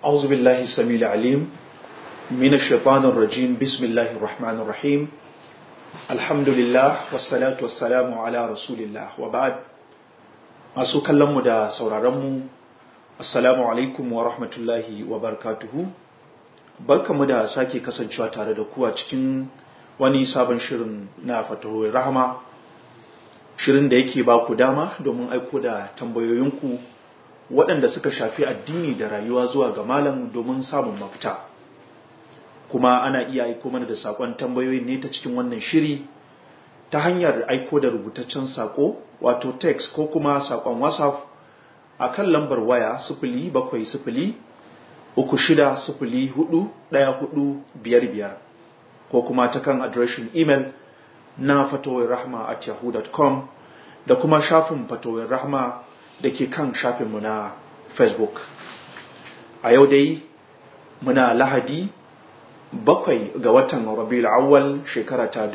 أعوذ بالله السميع العليم من الشيطان الرجيم بسم الله الرحمن الرحيم الحمد لله والصلاة والسلام على رسول الله وبعد masu kallonmu da sauraronmu assalamu alaikum wa rahmatullahi wa barakatuhu barkamu da sake kasancewa tare da ku a cikin wani sabon shirin na fatahohin rahama shirin da yake ba ku dama domin aiko da tambayoyinku waɗanda suka shafi addini da rayuwa zuwa ga malam domin samun mafita kuma ana iya aiko mana da saƙon tambayoyin ne ta cikin wannan shiri ta hanyar aiko da rubutaccen saƙo wato text ko kuma saƙon whatsapp a kan lambar waya sifili bakwai sifili uku shida sifili hudu ɗaya hudu biyar biyar ko kuma ta kan adireshin imel na fatowar rahma at yahoo.com da kuma shafin fatowar rahma da ke kan shafinmu na facebook a yau dai muna lahadi bakwai ga watan rabiul awwal shekara ta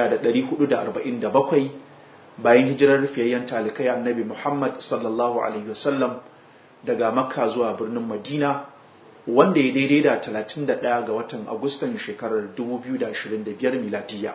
1447 bayan hijirar fiyayyen talikai annabi muhammad sallallahu alaihi wasallam daga makka zuwa birnin madina wanda ya daidai da 31 ga watan agustan shekarar 2025 miladiyya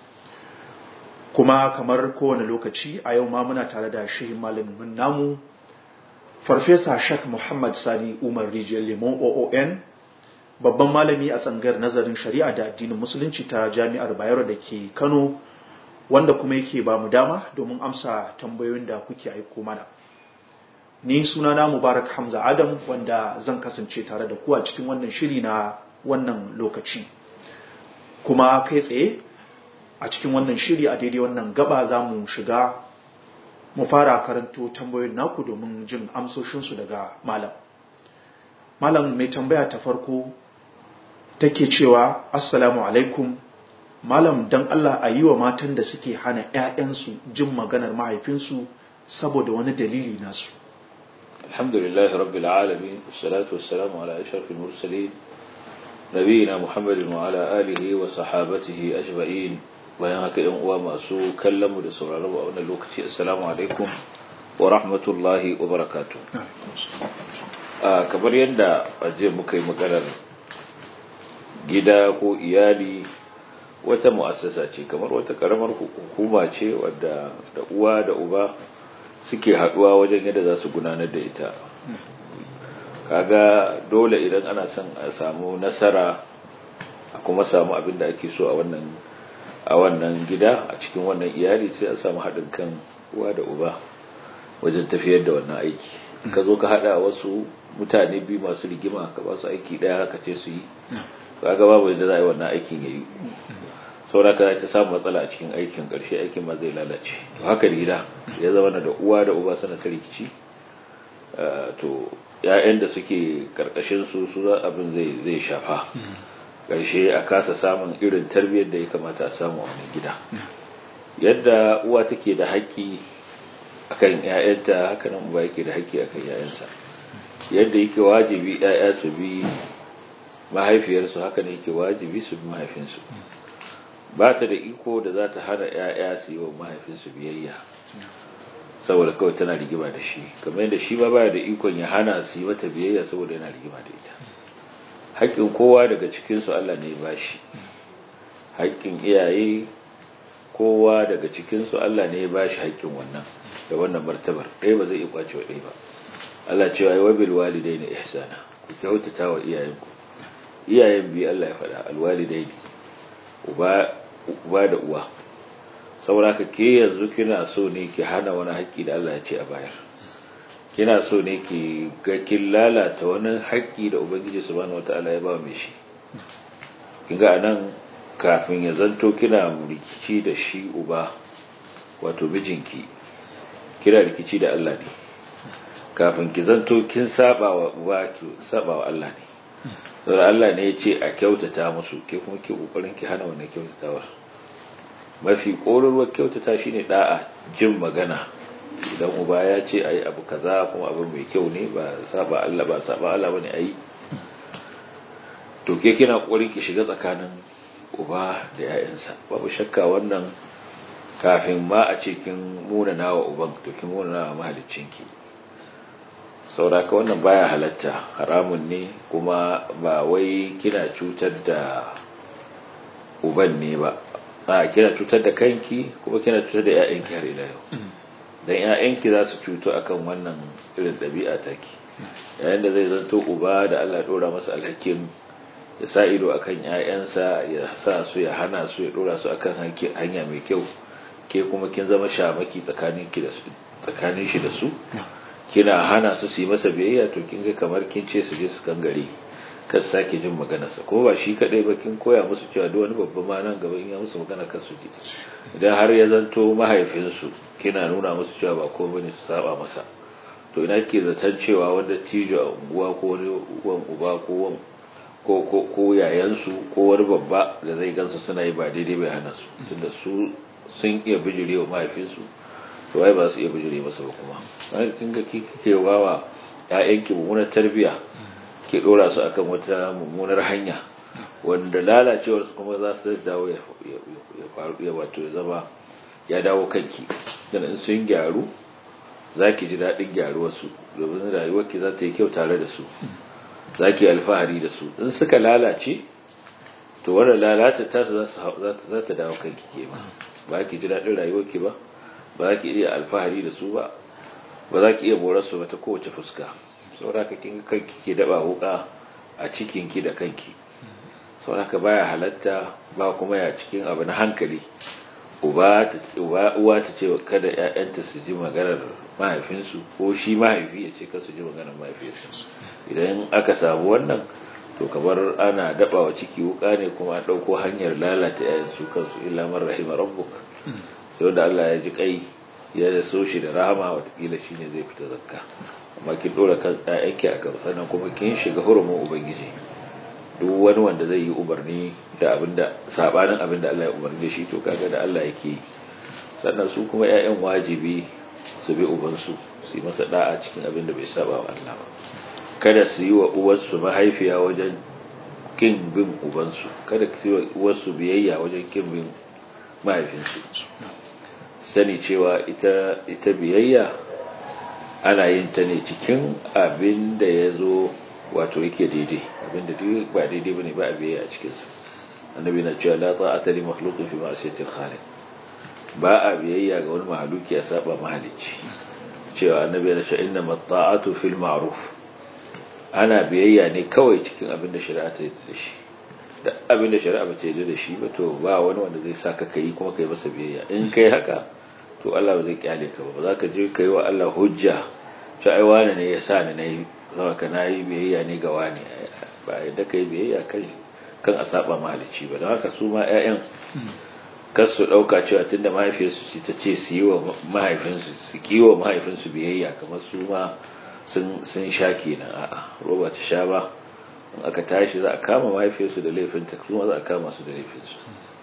kuma kamar kowane lokaci a yau ma muna tare da shehin malamin namu farfesa shak muhammad sani umar rijiyar limon oon babban malami a tsangar nazarin shari'a da addinin musulunci ta jami'ar bayero da ke kano wanda kuma yake ba mu dama domin amsa tambayoyin da kuke aiko mana ni sunana mubarak hamza adam wanda zan kasance tare da ku a cikin wannan shiri na wannan lokaci kuma kai tsaye a cikin wannan shiri a daidai wannan gaba za mu shiga mu fara karanto tambayoyin naku domin jin amsoshinsu daga malam malam mai tambaya ta farko take cewa assalamu alaikum malam dan Allah a yi wa matan da suke hana 'ya'yansu jin maganar mahaifinsu saboda wani dalili nasu alhamdulillah rabbil alamin wassalatu wassalamu ala ashrafil mursalin nabiyina muhammadin wa ala alihi wa sahabatihi ajma'in bayan haka yan uwa masu kallon mu da sauraron mu a wannan lokaci assalamu alaikum wa rahmatullahi wa barakatuh kamar yadda aje muka yi maganar gida ko iyali wata mu'assasa ce kamar wata karamar hukuma ce wadda da uwa da uba suke haduwa wajen yadda za su gudanar da ita kaga dole idan ana son a samu nasara a kuma samu abin da ake so a wannan a wannan gida a cikin wannan iyali sai a samu haɗin kan uwa da uba wajen tafiyar da wannan aiki ka zo ka haɗa wasu mutane biyu masu rigima ka ba su aiki ɗaya haka ce su yi kaga babu yadda za a yi wannan aikin ya yi sauraka ta samu matsala a cikin aikin ƙarshe aikin ma zai lalace haka da gida ya zama da uwa da uba suna ta rikici to ‘ya'yan da suke ƙarƙashin su su abin zai shafa ƙarshe a kasa samun irin tarbiyyar da ya kamata a samu a wani gida yadda uwa take da haƙƙi akan ‘ya'yanta haka nan uba yake da haƙƙi akan ‘ya'yansa yadda yake wajibi ‘ya'ya su bi mahaifiyarsu haka ne yake wajibi su bi mahaifinsu ba ta da iko da za ta hana ‘ya'ya su yi wa mahaifinsu biyayya saboda kawai tana rigima da shi kamar yadda shi ma baya da ikon ya hana su yi mata biyayya saboda yana rigima da ita haƙƙin kowa daga cikinsu Allah ne ba shi haƙƙin iyaye kowa daga cikinsu Allah ne ya ba shi haƙƙin wannan da wannan martabar ɗaya ba zai iya kwace wa ɗaya ba Allah cewa ya wabil walidai na ihsana ku kyautata wa iyayenku iyayen biyu Allah ya faɗa alwalidai ne uba da uwa saboda ka ke yanzu kina so ne ki hana wani haƙƙi da Allah ya ce a bayar kina so ne ki ga kin lalata wani haƙƙi da ubangiji subhanahu wataala ya ba mai shi kin ga anan kafin ya zanto kina rikici da shi uba wato mijinki kina rikici da Allah ne kafin ki zanto kin saba wa uba ki saba wa Allah ne saboda Allah ne ya ce a kyautata musu ke kuma ke kokarin ki hana wannan kyautatawar mafi ƙorarwar kyautata shine da'a jin magana idan uba ya ce ayi abu kaza kuma abu mai kyau ne ba saba Allah ba saba Allah bane ayi to ke kina kokarin ki shiga tsakanin uba da ƴaƴansa babu shakka wannan kafin ma a ce kin muna nawa uban to kin muna nawa mahaliccinki sauraka wannan baya halatta haramun ne kuma ba wai kina cutar da uban ne ba a kina cutar da kanki kuma kina cutar da 'ya'yanki har ila yau dan 'ya'yanki za su cuto akan wannan irin ɗabi'a take yayin da zai zanto uba da Allah dora masa alhakin ya sa ido akan 'ya'yansa ya sa su ya hana su ya dora su akan hanya mai kyau ke kuma kin zama shamaki tsakanin ki da su tsakanin shi da su kina hana su su yi masa biyayya to kin ga kamar kin ce su je su kangare kar sake jin maganarsa ko ba shi kadai ba kin koya musu cewa duk wani babban ma nan gaba in ya musu magana kar su ji idan har ya zanto mahaifinsu kina nuna musu cewa ba ko bane su saba masa to ina ke zaton cewa wanda tijo a unguwa ko wani uwan uba ko wan ko ko ko yayansu ko wani babba da zai gansu suna yi ba daidai bai hana su tunda su sun iya bijire wa mahaifinsu to wai ba su iya bijire masa ba kuma kin ga kike wawa ƴaƴanki mummunar tarbiyya ke dora su akan wata mummunar hanya wanda lalacewar su kuma za su dawo ya faru ya wato ya zama ya dawo kanki dan in sun gyaru zaki ji daɗin gyaruwar su domin rayuwar ki za ta yi kyau tare da su zaki alfahari da su in suka lalace to wannan lalata ta za za ta dawo kanki ke ma ba ki ji daɗin rayuwar ki ba ba za ki iya alfahari da su ba ba za ki iya morar su ba ta kowace fuska sauraka kin kanki ke daba wuka a cikin ki da kanki sauraka baya halatta ba kuma ya cikin abu na hankali uba ta uba uwa ta ce kada ƴaƴanta su ji maganar mahaifinsu ko shi mahaifi ya ce su ji maganar mahaifinsu idan aka samu wannan to kamar ana daba wa ciki wuka ne kuma an dauko hanyar lalata ƴaƴan su kansu illa man rahima rabbuk sai wanda Allah ya ji kai ya so shi da rahama watakila shine zai fita zakka amma kin dora kan ɗayanki a gaba sannan kuma kin shiga hurumin ubangiji duk wani wanda zai yi umarni da abinda sabanin abinda Allah ya umarni da shi to kaga da Allah yake sannan su kuma ƴaƴan wajibi su bi ubansu su yi masa da'a cikin abinda bai saba wa Allah ba kada su yi wa uwarsu mahaifiya wajen kin bin ubansu kada su yi wa uwarsu biyayya wajen kin bin mahaifinsu sani cewa ita ita biyayya ana yin ta ne cikin abin da ya zo wato yake daidai abin da duk ba daidai bane ba a biyayya a cikinsa annabi na cewa la ta'ata li makhluqin fi ma'siyatil khaliq ba a biyayya ga wani mahaluki a saba mahalicci cewa annabi na cewa inna mata'atu fil ma'ruf ana biyayya ne kawai cikin abin da shari'a ta yarda da shi da abin da shari'a ba ta yarda da shi ba to ba wani wanda zai saka kai kuma kai masa biyayya in kai haka to Allah ba zai kyale ka ba za ka je kai wa Allah hujja to ai wani ne ya sa ni nayi saboda na yi biyayya ne ga wani ba yadda kai biyayya kai kan a saba mahalicci ba don haka su ma ƴaƴan kar su ɗauka cewa tunda mahaifiyarsu ce ta ce su yi wa mahaifinsu su kiwo mahaifinsu biyayya kamar su ma sun sun sha kenan a'a roba ta sha ba in aka tashi za a kama mahaifiyarsu da laifinta kuma za a kama su da laifinsu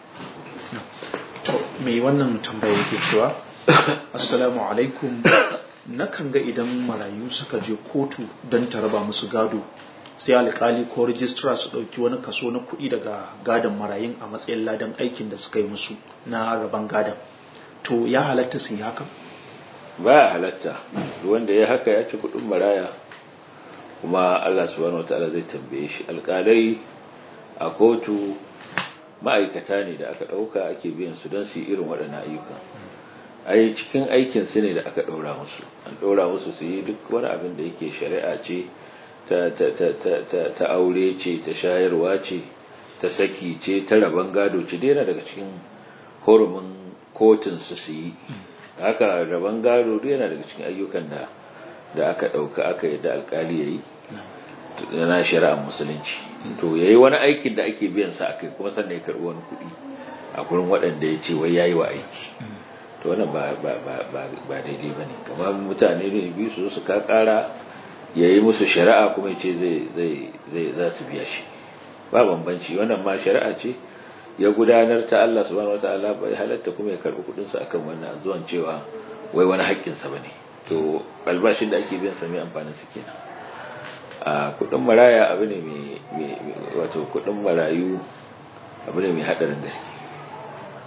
to mai wannan tambaya yake cewa assalamu alaikum nakan ga idan marayu suka je kotu don ta raba musu gado sai alkali ko rijistra su ɗauki wani kaso na kuɗi daga gadon marayun a matsayin ladan aikin da suka yi musu na raban gadon to ya halatta su yi haka ba ya halatta wanda ya haka ya ci kuɗin maraya kuma Allah subhanahu wataala zai tambaye shi alkalai a kotu ma'aikata ne da aka ɗauka ake biyan su don su yi irin waɗannan ayyukan ai cikin aikin su ne da aka ɗora musu an ɗora musu su yi duk wani abin da yake shari'a ce ta, ta, ta, ta, ta, ta aure ce ta shayarwa ce ta saki ce ta rabon gado ce daina daga cikin horumin kotun su su yi haka rabon gado yana daga cikin ayyukan da da aka ɗauka aka yadda alkali ya yi na shari'ar musulunci to ya yi wani aikin da ake biyan sa akai kuma sannan ya karɓi wani kuɗi a gurin waɗanda ya ce wai ya yi wa aiki to wannan ba daidai ba ne kamar mutane ne biyu su su ka ƙara ya yi musu shari'a kuma ya ce zai za su biya shi ba bambanci wannan ma shari'a ce ya gudanar ta Allah subhanahu wataala bai halatta kuma ya karɓi kuɗinsa akan wannan zuwan cewa wai wani haƙƙinsa ba ne to albashin da ake biyan sa mai amfanin su kenan a kudin maraya abu ne mai wato kudin marayu abu ne mai hadarin gaske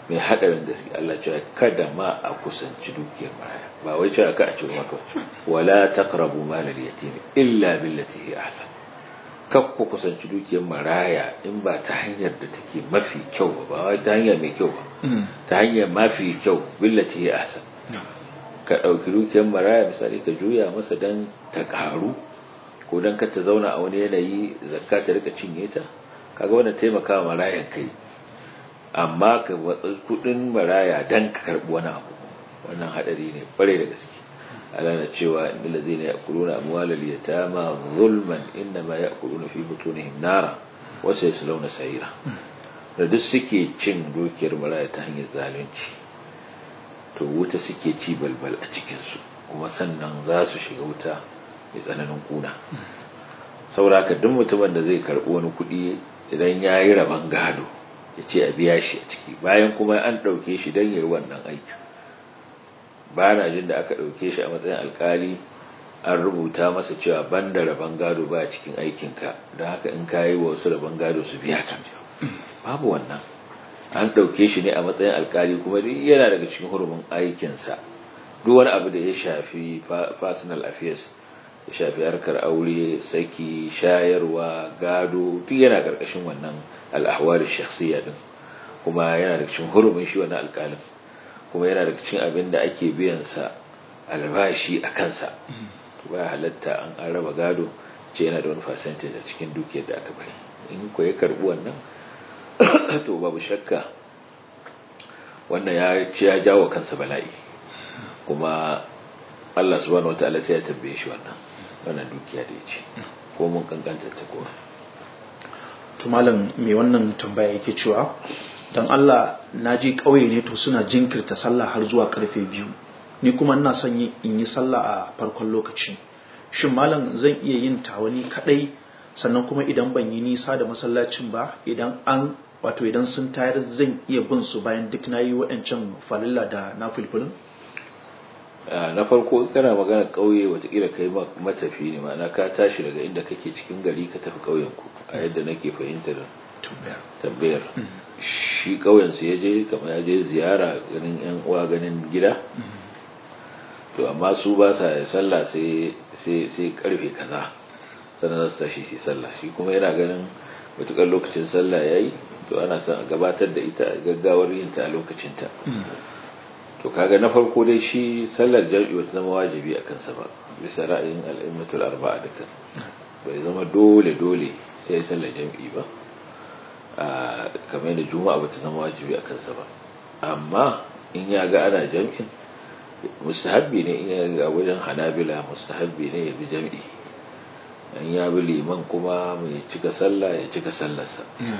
mai hadarin gaske Allah cewa kada ma a kusanci dukiyar maraya ba wai cewa ka a ce maka wala taqrabu mal al-yatim illa billati hi ahsan kak ku kusanci dukiyar maraya in ba ta hanyar da take mafi kyau ba ba wai ta hanya mai kyau ba ta hanyar mafi kyau billati hi ahsan ka dauki dukiyar maraya misali ka juya masa dan ta karu ko dan ka ta zauna a wani yanayi zakka ta rika cinye ta kaga wannan taimakawa marayan kai amma ka watsa kudin maraya dan ka karbi wani abu wannan hadari ne kware da gaske Allah na cewa innal ladzina ya'kuluna amwalal yatama zulman inma ya'kuluna fi butunihim nara wa sayaslawna sa'ira da duk suke cin dukiyar maraya ta hanyar zalunci to wuta suke ci balbal a cikin su kuma sannan za su shiga wuta mai tsananin kuna saboda duk mutumin da zai karbi wani kuɗi idan ya yi rabon gado ya ce a biya shi a ciki bayan kuma an ɗauke shi don ya yi wannan aikin ba na jin da aka ɗauke shi a matsayin alkali an rubuta masa cewa ban da rabon gado ba a cikin aikinka don haka in ka yi wa wasu rabon gado su biya ka babu wannan an ɗauke shi ne a matsayin alkali kuma yana daga cikin hurumin aikinsa duk wani abu da ya shafi personal affairs ya shafi harkar aure saki shayarwa gado duk yana ƙarƙashin wannan al'ahwar shakhsiyya din kuma yana da cikin hurumin shi wannan alƙalin kuma yana da cikin abin da ake biyan sa albashi a kansa to ba halatta an an raba gado ce yana da wani percentage a cikin dukiyar da aka bari in ko ya karbi wannan to babu shakka wannan ya ya jawo kansa bala'i kuma Allah subhanahu wataala sai ya tambaye shi wannan wannan dukiya da ya ce ko mun kankanta ta kowa to malam me wannan tambaya yake cewa dan Allah na je ƙauye ne to suna jinkirta sallah har zuwa karfe biyu ni kuma ina son in yi sallah a farkon lokaci shin malam zan iya yin tawani kadai sannan kuma idan ban yi nisa da masallacin ba idan an wato idan sun tayar zan iya bin su bayan duk nayi waɗancan falilla da na fulfulin na farko kana magana ƙauye watakila kai matafi ne ma'ana ka tashi daga inda kake cikin gari ka tafi ƙauyenku a yadda nake fahimtar tambayar shi ƙauyensu ya je kamar ya je ziyara ganin yan uwa ganin gida to amma su ba sa sallah sai karfe kaza sannan za su tashi shi sallah shi kuma yana ganin matuƙar lokacin sallah ya yi to ana son a gabatar da ita gaggawar yin ta a lokacinta to kaga na farko dai shi sallar jam'i wata zama wajibi a kansa ba bisa ra'ayin al'immatul arba'a duka bai zama dole dole sai sallar jam'i ba kamar yadda juma'a bata zama wajibi a kansa ba amma in ya ga ana jam'in mustahabbi ne in ya ga wajen hanabila mustahabbi ne ya bi jam'i in ya bi liman kuma mai cika sallah ya cika sallarsa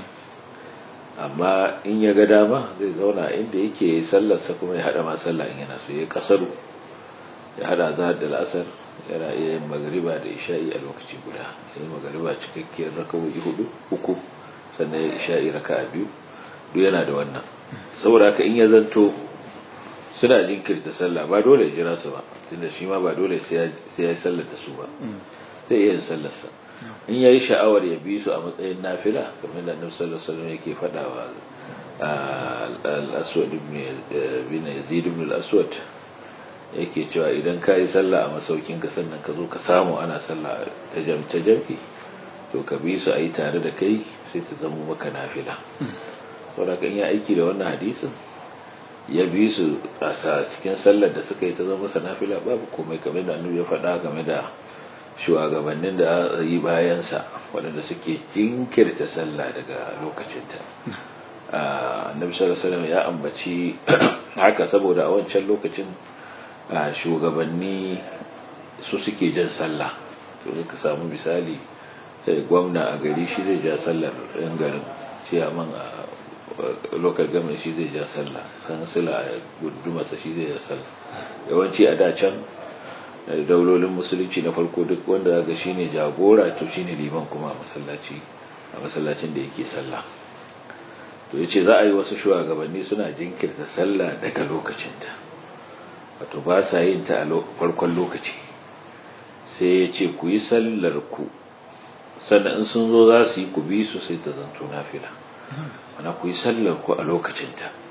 amma in ya ga dama zai zauna inda yake sallarsa kuma ya hada ma sallah in yana so ya kasaru ya hada zahar da la'asar yana iya yin magariba da isha'i a lokaci guda ya yi magariba cikakkiyar rakawoyi hudu uku sannan ya isha'i raka a biyu duk yana da wannan saboda haka in ya zanto suna jinkirta sallah ba dole ya jira su ba tunda shi ma ba dole sai ya yi sallar da su ba zai iya yin sallarsa in yayi sha'awar ya bi su a matsayin nafila kamar da annabi sallallahu alaihi wasallam yake faɗa wa al-aswad ibn yazid ibn al-aswad yake cewa idan ka yi sallah a masaukin ka sannan ka zo ka samu ana sallah ta jam ta jam'i to ka bi su a yi tare da kai sai ta zama maka nafila saboda in ya aiki da wannan hadisin ya bi su a cikin sallar da suka yi ta zama masa nafila babu komai kamar da annabi ya faɗa game da shugabannin da yi bayansa waɗanda suke jinkirta sallah daga lokacinta annabi sallallahu alaihi ya ambaci haka saboda a wancan lokacin shugabanni su suke jan sallah to ka samu misali gwamna a gari shi zai ja sallar yan garin ciyaman a local government shi zai ja sallah sansila a gudumasa shi zai ja sallah yawanci a da can daulolin musulunci na farko duk wanda ga shine jagora to shine liman kuma a masallaci a masallacin da yake sallah to yace za a yi wasu shugabanni suna jinkirta sallah daga lokacinta wato ba sa yin ta a farkon lokaci sai ya ce ku yi sallar ku sannan in sun zo za su yi ku bi su sai ta zanto nafila mana ku yi sallar ku a lokacinta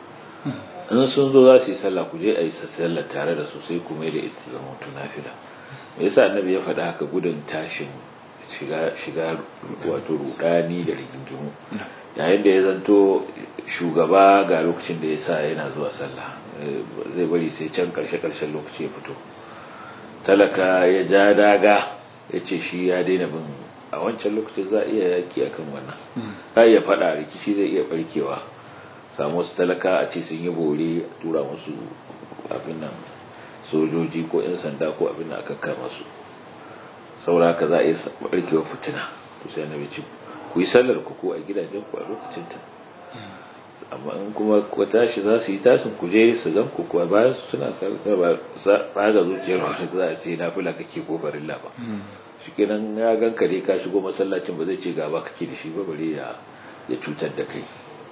in sun zo za su yi sallah ku je a yi sallah tare da su sai ku mai da ita zama nafila me yasa annabi ya faɗa haka gudun tashin shiga shiga wato rudani da rigingimu yayin da ya zanto shugaba ga lokacin da ya sa yana zuwa sallah zai bari sai can karshe karshen lokaci ya fito talaka ya ja daga ya ce shi ya daina bin a wancan lokacin za a iya yaki akan wannan za iya faɗa rikici zai iya barkewa samu wasu talaka a ce sun yi bore a tura musu abin nan sojoji ko 'yan sanda ko abin da aka kama su saura ka za a yi barkewa fitina to sai na ce ku yi sallar ku ko a gidajen ku a lokacin ta amma in kuma ku tashi za su yi tashin ku je su gan ku kuwa bayan su suna sallar ba ga zuciyar wani za a ce na fila kake ko farilla ba shi kenan ya gan ka dai ka shigo masallacin ba zai ce gaba kake da shi ba bare ya cutar da kai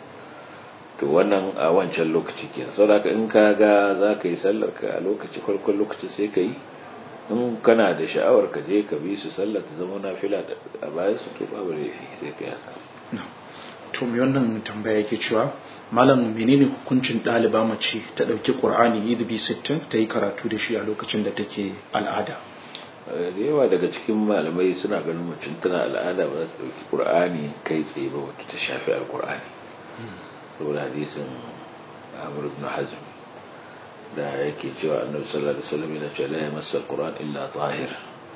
to wannan a wancan lokaci ke saboda in ka ga za ka yi sallar ka a lokaci farkon lokaci sai ka yi in kana da sha'awar ka je ka bi su sallar ta zama nafila a bayan su to babu laifi sai ka yaka to me wannan tambaya yake cewa malam menene hukuncin ɗaliba mace ta ɗauki ƙur'ani yidbi sittin ta yi karatu da shi a lokacin da take al'ada da yawa daga cikin malamai suna ganin mutum tana al'ada ba za ta ɗauki ƙur'ani kai tsaye ba wata ta shafi alƙur'ani saboda hadisin amur ibn hazm da yake cewa annabi sallallahu alaihi wasallam yana cewa la yamassa alquran illa tahir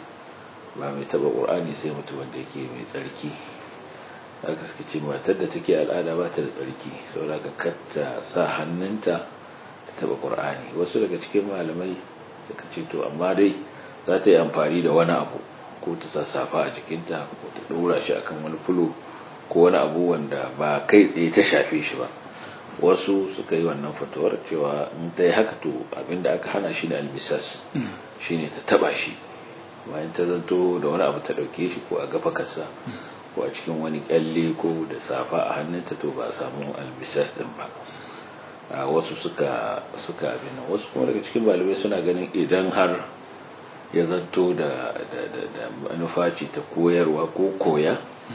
ba mai taba qur'ani sai mutum wanda yake mai tsarki haka suka ce matar da take al'ada ba ta da tsarki saboda ka katta sa hannunta ta taba qur'ani wasu daga cikin malamai suka ce to amma dai za ta yi amfani da wani abu ko ta sa safa a jikinta ko ta ɗora shi akan wani fulo ko wani abu wanda ba kai tsaye ta shafe shi ba wasu suka yi wannan fatuwar cewa in ta yi haka to abinda aka hana shi da albisas shi ne ta taba shi bayan ta zanto da wani abu ta ɗauke shi ko a gafa kasa ko a cikin wani kyalle ko da safa a hannunta to ba a samu albisas din ba a wasu suka suka abin wasu kuma daga cikin malamai suna ganin idan har ya zanto da manufa ce ta koyarwa ko koya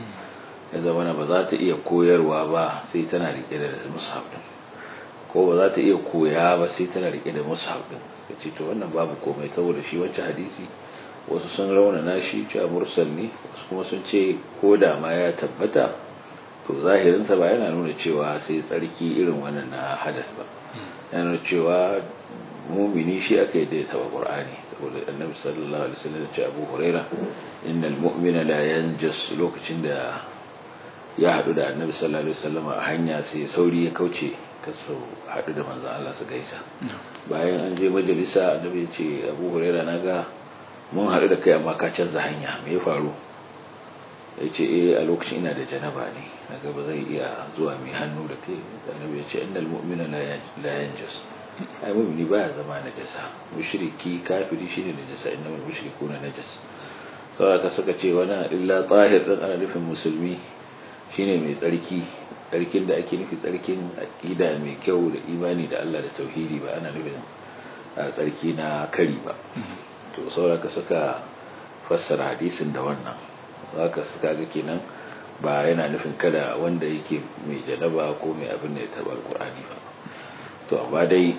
ya zama ba za ta iya koyarwa ba sai tana rike da mushaf din ko ba za ta iya koya ba sai tana rike da mushaf din suka ce to wannan babu komai saboda shi wancan hadisi wasu sun raunana shi cewa mursal ne wasu kuma sun ce ko da ma ya tabbata to zahirinsa ba yana nuna cewa sai tsarki irin wannan na hadas ba yana nuna cewa mumini shi aka yi da ya taba qur'ani saboda annabi sallallahu alaihi wasallam ya ce abu huraira innal mu'mina la yanjus lokacin da ya haɗu da annabi sallallahu alaihi wasallam a hanya sai sauri ya kauce kaso haɗu da manzon Allah su gaisa bayan an je majalisa annabi ya ce Abu Hurairah naga mun haɗu da kai amma ka canza hanya me ya faru ya ce eh a lokacin ina da janaba ne naga ba zai iya zuwa mai hannu da kai annabi ya ce innal mu'mina la yanjus ai mu'mini baya zama najasa mushriki kafiri shine najasa innamal mushrikuna najas saboda ka suka ce wani illa tahir din ana nufin musulmi shine mai tsarki tsarkin da ake nufi tsarkin aqida mai kyau da imani da Allah da tauhidi ba ana nufin tsarki na kari ba to sauraka suka fassara hadisin da wannan zaka suka ga kenan ba yana nufin kada wanda yake mai janaba ko mai abin da ya taba alqur'ani ba to amma dai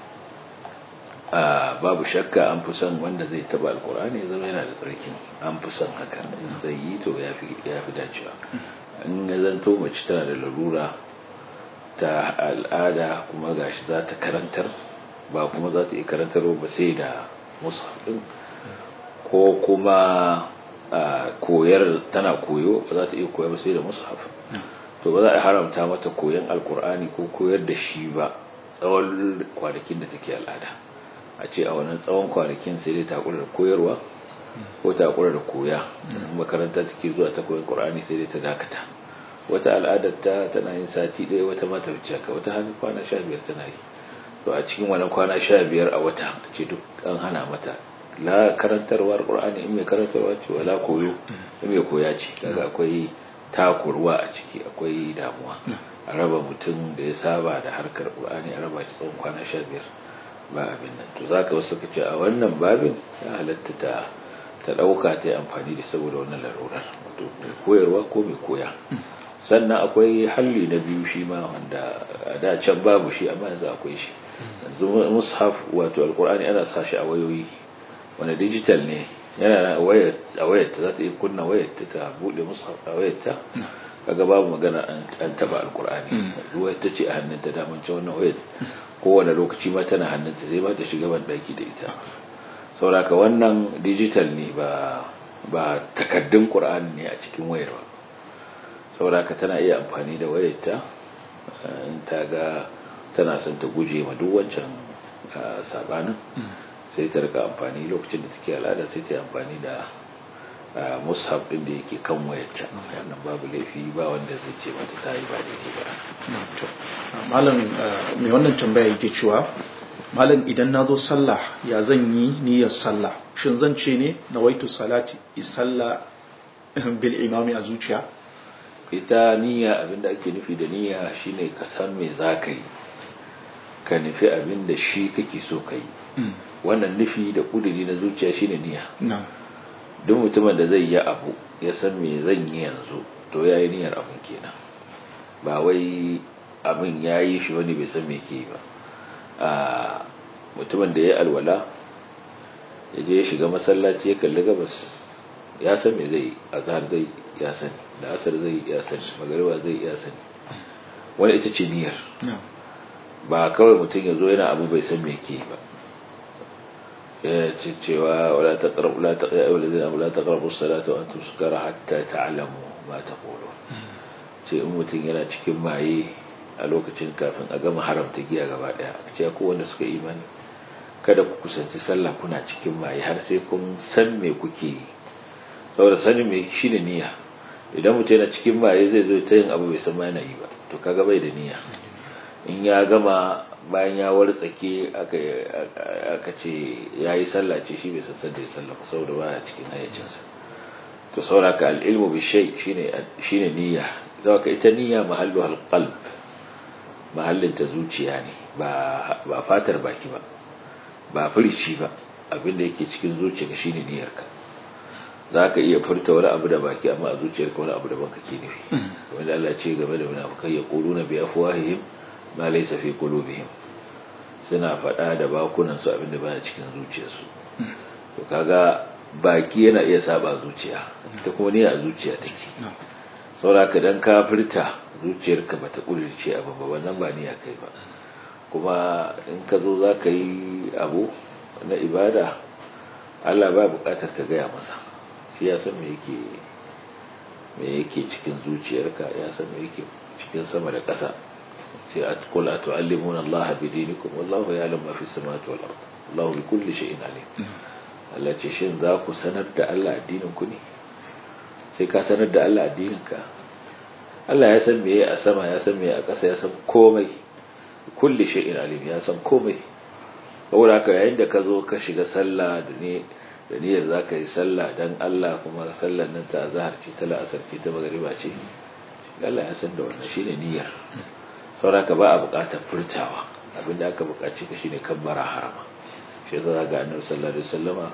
babu shakka an fi son wanda zai taba alqur'ani ya zama yana da tsarkin an fi son haka zai yi to ya fi dacewa in ya zanto mace tana da larura ta al'ada kuma gashi za ta karantar ba kuma za ta iya karantar ba sai da musafin ko kuma koyar tana koyo ba za ta iya koyar ba sai da musaf to ba za a haramta mata koyan alkur'ani ko koyar da shi ba tsawon kwanakin da take al'ada a ce a wannan tsawon kwanakin sai dai ta da koyarwa ko ta kura da koya makaranta take zuwa ta koyi qur'ani sai dai ta dakata wata al'adar ta tana yin sati ɗaya wata mata wuce ka wata har kwana 15 tana yi to a cikin wannan kwana 15 a wata ce duk an hana mata la karantarwar qur'ani in mai karantarwa ce wala koyo in mai koya ce kaga akwai takurwa a ciki akwai damuwa a raba mutum da ya saba da harkar qur'ani a raba shi tsawon kwana 15 ba abin nan to zaka wasu kace a wannan babin ya halatta ta ta ɗauka ta yi amfani da saboda wannan larurar wato mai koyarwa ko mai koya sannan akwai halli na biyu shi ma wanda a da can babu shi amma yanzu akwai shi yanzu mushaf wato alkur'ani ana sa shi a wayoyi wanda digital ne yana a wayar ta za ta iya kunna wayar ta ta buɗe mushaf a wayar ta kaga babu magana an taba alkur'ani wayar ta ce a hannunta daman can wannan wayar kowane lokaci ma tana hannunta sai ba ta shiga ban daki da ita sauraka wannan digital ne ba ba takaddun qur'ani ne a cikin wayar ba sauraka tana iya amfani da wayarta in ta ga tana son ta guje ma duk wancan sabanin sai ta rika amfani lokacin da take al'ada sai ta yi amfani da mushaf din da yake kan wayarta wannan babu laifi ba wanda zai ce mata ta yi ba daidai ba malam mai wannan tambaya yake cewa malam idan na zo sallah ya zan yi niyyar sallah shin zan ce ne na waitu salati sallah bil imami a zuciya ita niyya abinda ake nufi da niyya shine ka san me za ka yi ka nufi abin da shi kake so ka yi wannan nufi da kuduri na zuciya shine niyya duk mutumin da zai yi abu ya san me zan yi yanzu to ya yi niyyar abin kenan ba wai abin ya yi shi wani bai san me ke yi ba a mutumin da ya yi alwala ya je ya shiga masallaci ya kalli gabas ya san me zai azhar zai ya sani da asar zai ya sani magariba zai ya sani wani ita ce niyyar ba kawai mutum ya zo yana abu bai san me ke ba ya ce cewa wala taqrabu la taqrabu alladhina la taqrabu as-salata wa antum sukara hatta ta'lamu ma taqulun ce in mutum yana cikin maye a lokacin kafin a gama haramta giya gaba daya ce ko wanda suka imani kada ku kusanci sallah kuna cikin maye har sai kun san me kuke yi saboda sanin me shine niyya idan mutum yana cikin maye zai zo ta yin abu bai san ma yana yi ba to kaga bai da niyya in ya gama bayan ya wartsake aka ce ya yi sallah ce shi bai san da ya sallah saboda baya cikin hayyacinsa to sauraka al'ilmu bi shay shine niyya zaka ka ita niyya mahallu alqalb mahallin ta zuciya ne ba ba fatar baki ba ba furici ba abinda yake cikin zuciyarka shine niyyarka zaka iya furta wani abu da baki amma a zuciyarka wani abu daban kake nufi wanda Allah ce game da munafikai yaquluna bi afwahihim ma laysa fi qulubihim suna faɗa da bakunan su abinda baya cikin zuciyarsu to kaga baki yana iya saba zuciya ta kuma ne a zuciya take sauraka dan ka furta zuciyarka bata kurirce abu ba wannan ba niyya kai ba kuma in ka zo za ka yi abu na ibada Allah ba bukatar ka gaya masa shi ya san me yake me yake cikin zuciyarka ya san me yake cikin sama da ƙasa sai a kula a tu'allimuna Allah bi dinikum wallahu ya'lamu ma fi samawati wal ard Allahu bi kulli shay'in alim Allah ce shin za ku sanar da Allah addinin ku ne sai ka sanar da Allah addinin ka Allah ya san meye a sama ya san meye a ƙasa ya san komai kulli shay'in alim ya san komai saboda haka yayin da ka zo ka shiga sallah da ne da niyyar za ka yi sallah dan Allah kuma sallar nan ta zahar ce ta la'asar ce ta magariba ce Allah ya san da wannan shine niyyar saboda ba a buƙatar furtawa abinda aka buƙaci ka shine kabbara harama shi za ga annabi sallallahu alaihi wasallama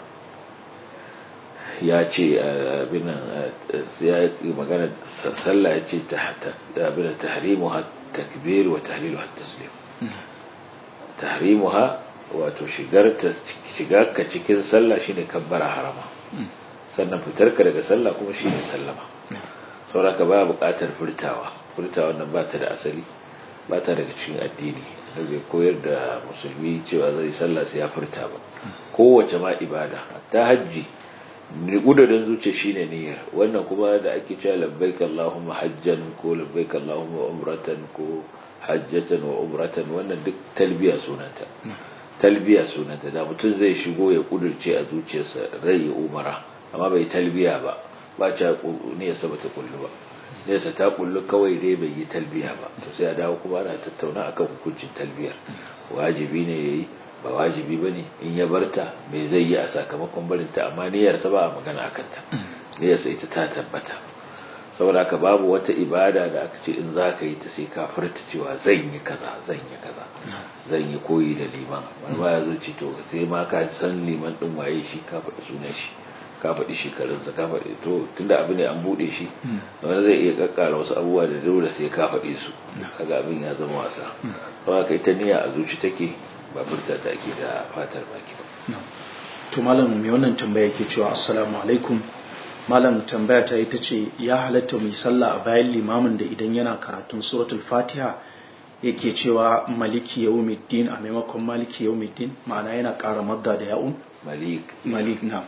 ya ce abin ya yi magana sallah ya ce abin tahrimuha takbir wa tahliluha taslim tahrimuha wato shigar ta shiga ka cikin sallah shine kabbara harama sannan fitar ka daga sallah kuma shine sallama sauraka ba buƙatar furtawa furtawa nan ba ta da asali ba ta daga cikin addini da bai koyar da musulmi cewa zai sallah sai ya furta ba kowace ma ibada ta hajji gudurin zuciya shine niyyar wannan kuma da ake cewa labbaik allahumma hajjan ko labbaik allahumma umratan ko hajjatan wa umratan wannan duk talbiya sunanta talbiya sunanta da mutum zai shigo ya kudurce a zuciyarsa rai ya umara amma bai talbiya ba ba ta niyyarsa ba ta kullu ba nesa ta kullu kawai dai bai yi talbiya ba to sai a dawo kuma ana tattauna akan hukuncin talbiyar wajibi ne yayi ba wajibi bane in ya barta me zai yi a sakamakon barinta amma niyyarsa ba a magana akan ta niyyarsa ita ta tabbata saboda haka babu wata ibada da aka ce in za ka yi ta sai ka furta cewa zan yi kaza zan yi kaza zan yi koyi da liman wani ba ya zo ce to sai ma ka san liman din waye shi ka faɗi sunan shi ka faɗi shekarunsa ka faɗi to tunda abu ne an buɗe shi wani zai iya kakkara wasu abubuwa da dole sai ka faɗi su kaga abin ya zama wasa saboda kai ta niyya a zuci take ba furta ta ake da fatar baki ba to malam mai wannan tambaya ke cewa assalamu alaikum malam tambaya ta ita ce ya halatta mai sallah a bayan limamin da idan yana karatun suratul fatiha yake cewa maliki yawmiddin a maimakon maliki yawmiddin ma'ana yana ƙara madda da ya'un malik malik na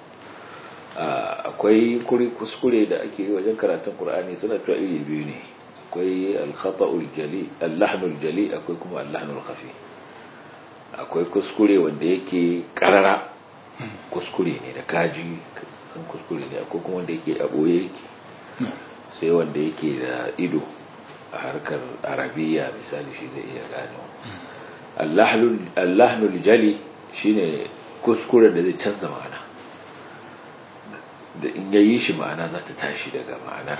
akwai kuri kuskure da ake yi wajen karatun qur'ani suna cewa iri biyu ne akwai al-khata'ul jali al-lahnul jali akwai kuma al-lahnul khafi akwai kuskure wanda yake karara kuskure ne da kaji san kuskure ne akwai kuma wanda yake a boye yake sai wanda yake da ido a harkar arabiya misali shi zai iya gano allahnul jali shine kuskuren da zai canza ma'ana da in yayi shi ma'ana za ta tashi daga ma'anar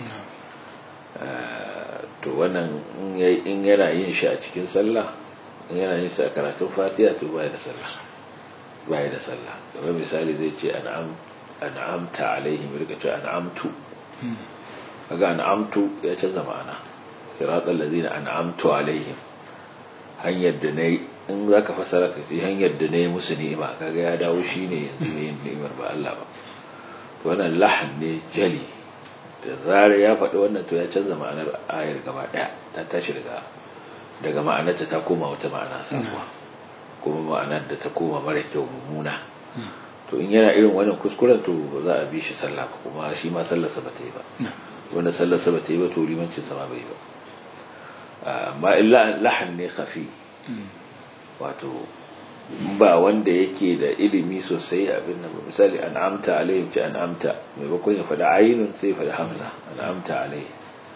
to wannan in yana yin shi a cikin sallah in yana yin shi a karatun fatiha to baya da sallah baya da sallah kamar misali zai ce an'am an'amta alaihim rika ce an'amtu kaga an'amtu ya canza ma'ana siratal ladina an'amtu alaihim hanyar da nayi in zaka fasara ka ce hanyar da nayi musu ni'ima kaga ya dawo shine yanzu mai ni'imar ba Allah ba to wannan lahan ne jali da zarar ya faɗi wannan to ya canza ma'anar ayar gaba ɗaya ta tashi daga daga ma'anarta ta koma wata ma'ana sabuwa kuma ma'anar da ta koma mara kyau mummuna to in yana irin wannan kuskuren to ba za a bi shi sallah ba kuma shi ma sallarsa ba ta yi ba wanda sallarsa ba ta yi ba to limancin sa ma bai yi ba amma illa lahan ne khafi wato ba wanda yake da ilimi sosai abin nan misali an'amta alaihim ce an'amta maimakon ya faɗi ainun sai faɗi hamza an'amta alaihim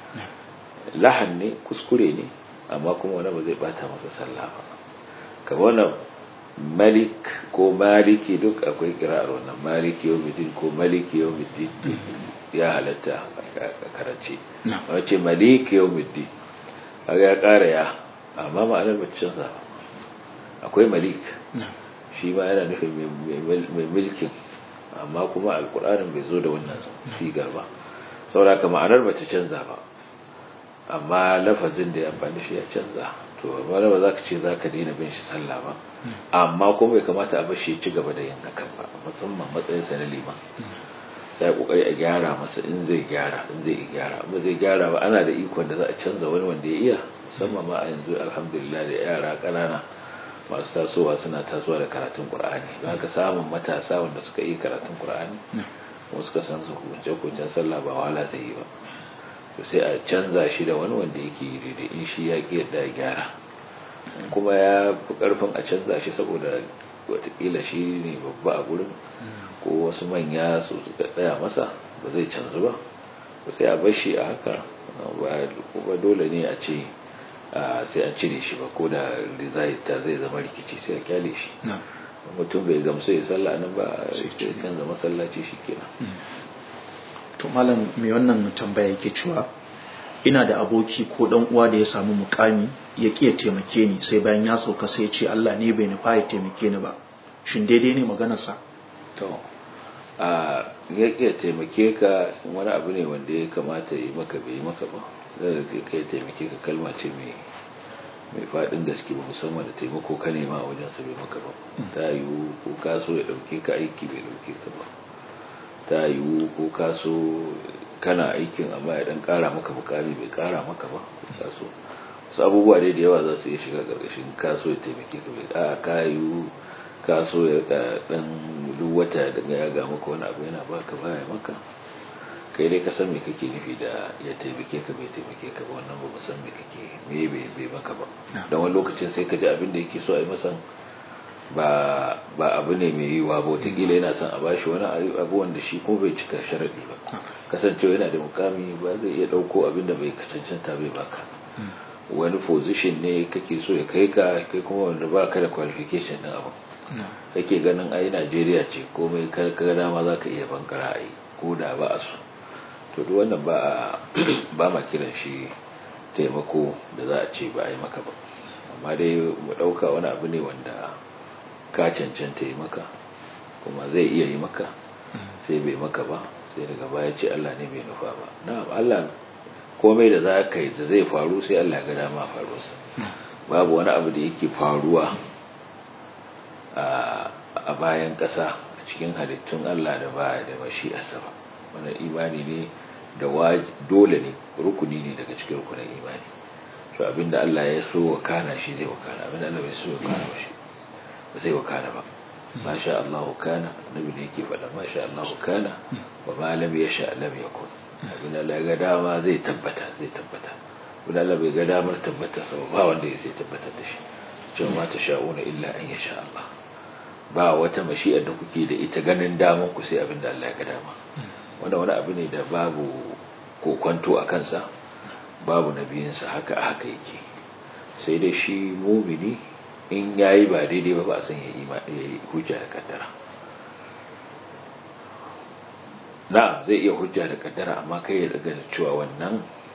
lahan ne kuskure ne amma kuma wani ba zai bata masa sallah ba kamar wannan malik ko maliki duk akwai kira'ar wannan maliki yawmiddin ko maliki yawmiddin ya halatta a karance wace maliki yawmiddin kaga ya ƙara ya amma ma'anar ba canza ba akwai malik shi ma yana nufin mai mulkin amma kuma alkur'anin bai zo da wannan sigar ba saboda ka ma'anar ba ta canza ba amma lafazin da ya amfani shi ya canza to amma ba za ka ce za ka daina bin shi sallah ba amma kuma bai kamata a bashi ci gaba da yin hakan ba musamman matsayin sa na liman sai kokari a gyara masa in zai gyara in zai gyara amma zai gyara ba ana da ikon da za a canza wani wanda ya iya musamman ma a yanzu alhamdulillah da yara ƙanana masu tasowa suna tasowa da karatun qur'ani don haka samun matasa wanda suka yi karatun qur'ani kuma suka san su hukunce sallah ba wahala zai yi ba to sai a canza shi da wani wanda yake yi daidai in shi ya ƙi yadda ya gyara kuma ya fi ƙarfin a canza shi saboda watakila shi ne babba a gurin ko wasu manya su suka tsaya masa ba zai canzu ba to sai a bar shi a haka ba dole ne a ce sai an cire shi ba ko da ta zai zama rikici sai a kyale shi mutum bai gamsu ya sallah nan ba sai canza masallaci shi kenan to malam mai wannan tambaya yake cewa ina da aboki ko dan uwa da ya samu mukami ya ki ya taimake ni sai bayan ya sauka sai ya ce Allah ne bai nufa ya taimake ni ba shin daidai ne maganarsa to a ya ki ya taimake ka wani abu ne wanda ya kamata ya yi maka bai yi maka ba zai ka ya taimake ka kalma ce mai mai faɗin gaske ba musamman da taimako ka nema a wajen sa bai maka ba ta yiwu ko ka so ya ɗauke ka aiki bai ɗauke ka ba ta yiwu ko ka so kana aikin amma ya dan kara maka bukari bai kara maka ba ka so wasu abubuwa dai da yawa za su iya shiga karkashin ka so ya taimake ka bai a ka yiwu ka so ya rika dan duk wata da ya ga maka wani abu yana baka baya maka kai dai ka san me kake nufi da ya taimake ka bai taimake ka ba wannan ba san me kake me bai maka ba dan wani lokacin sai ka ji abin da yake so a yi masa ba ba abu ne mai yiwuwa ba wataƙila yana son a bashi wani abu wanda shi ko bai cika sharaɗi ba kasancewa yana da mukami ba zai iya ɗauko abin da bai cancanta bai baka wani position ne kake so ya kai ka kai kuma wanda ba ka da qualification ɗin abu kake ganin ai najeriya ce komai ka dama za ka iya bankara a yi ko da ba a so to duk wannan ba ba ma kiran shi taimako da za a ce ba a yi maka ba amma dai mu ɗauka wani abu ne wanda ka cancanta yi maka kuma zai iya yi maka sai bai maka ba sai daga baya ce Allah ne bai nufa ba na'am Allah komai da za ka yi da zai faru sai Allah ga dama faruwarsa babu wani abu da yake faruwa a bayan ƙasa a cikin halittun Allah da ba da mashi'arsa ba wannan imani ne da dole ne rukuni ne daga cikin rukunin imani to abinda Allah ya so wa kana shi zai wakana abinda Allah bai so wa kana ba shi ba zai wakana ba ma sha Allah kana annabi ne yake faɗa ma sha Allah kana wa ma lam yasha lam yakun abinda Allah ya ga dama zai tabbata zai tabbata abinda Allah bai ga damar tabbata sa ba wanda ya sai tabbatar da shi cewa ma ta sha'una illa an yasha Allah ba wata mashi'ar da kuke da ita ganin daman ku sai abinda Allah ya ga dama wanda wani abu ne da babu kokwanto a kansa babu nabiyinsa haka a haka yake sai dai shi mumini in yayi ba daidai ba ba a san ya yi hujja da kaddara na zai iya hujja da kaddara amma kai ya daga cewa wannan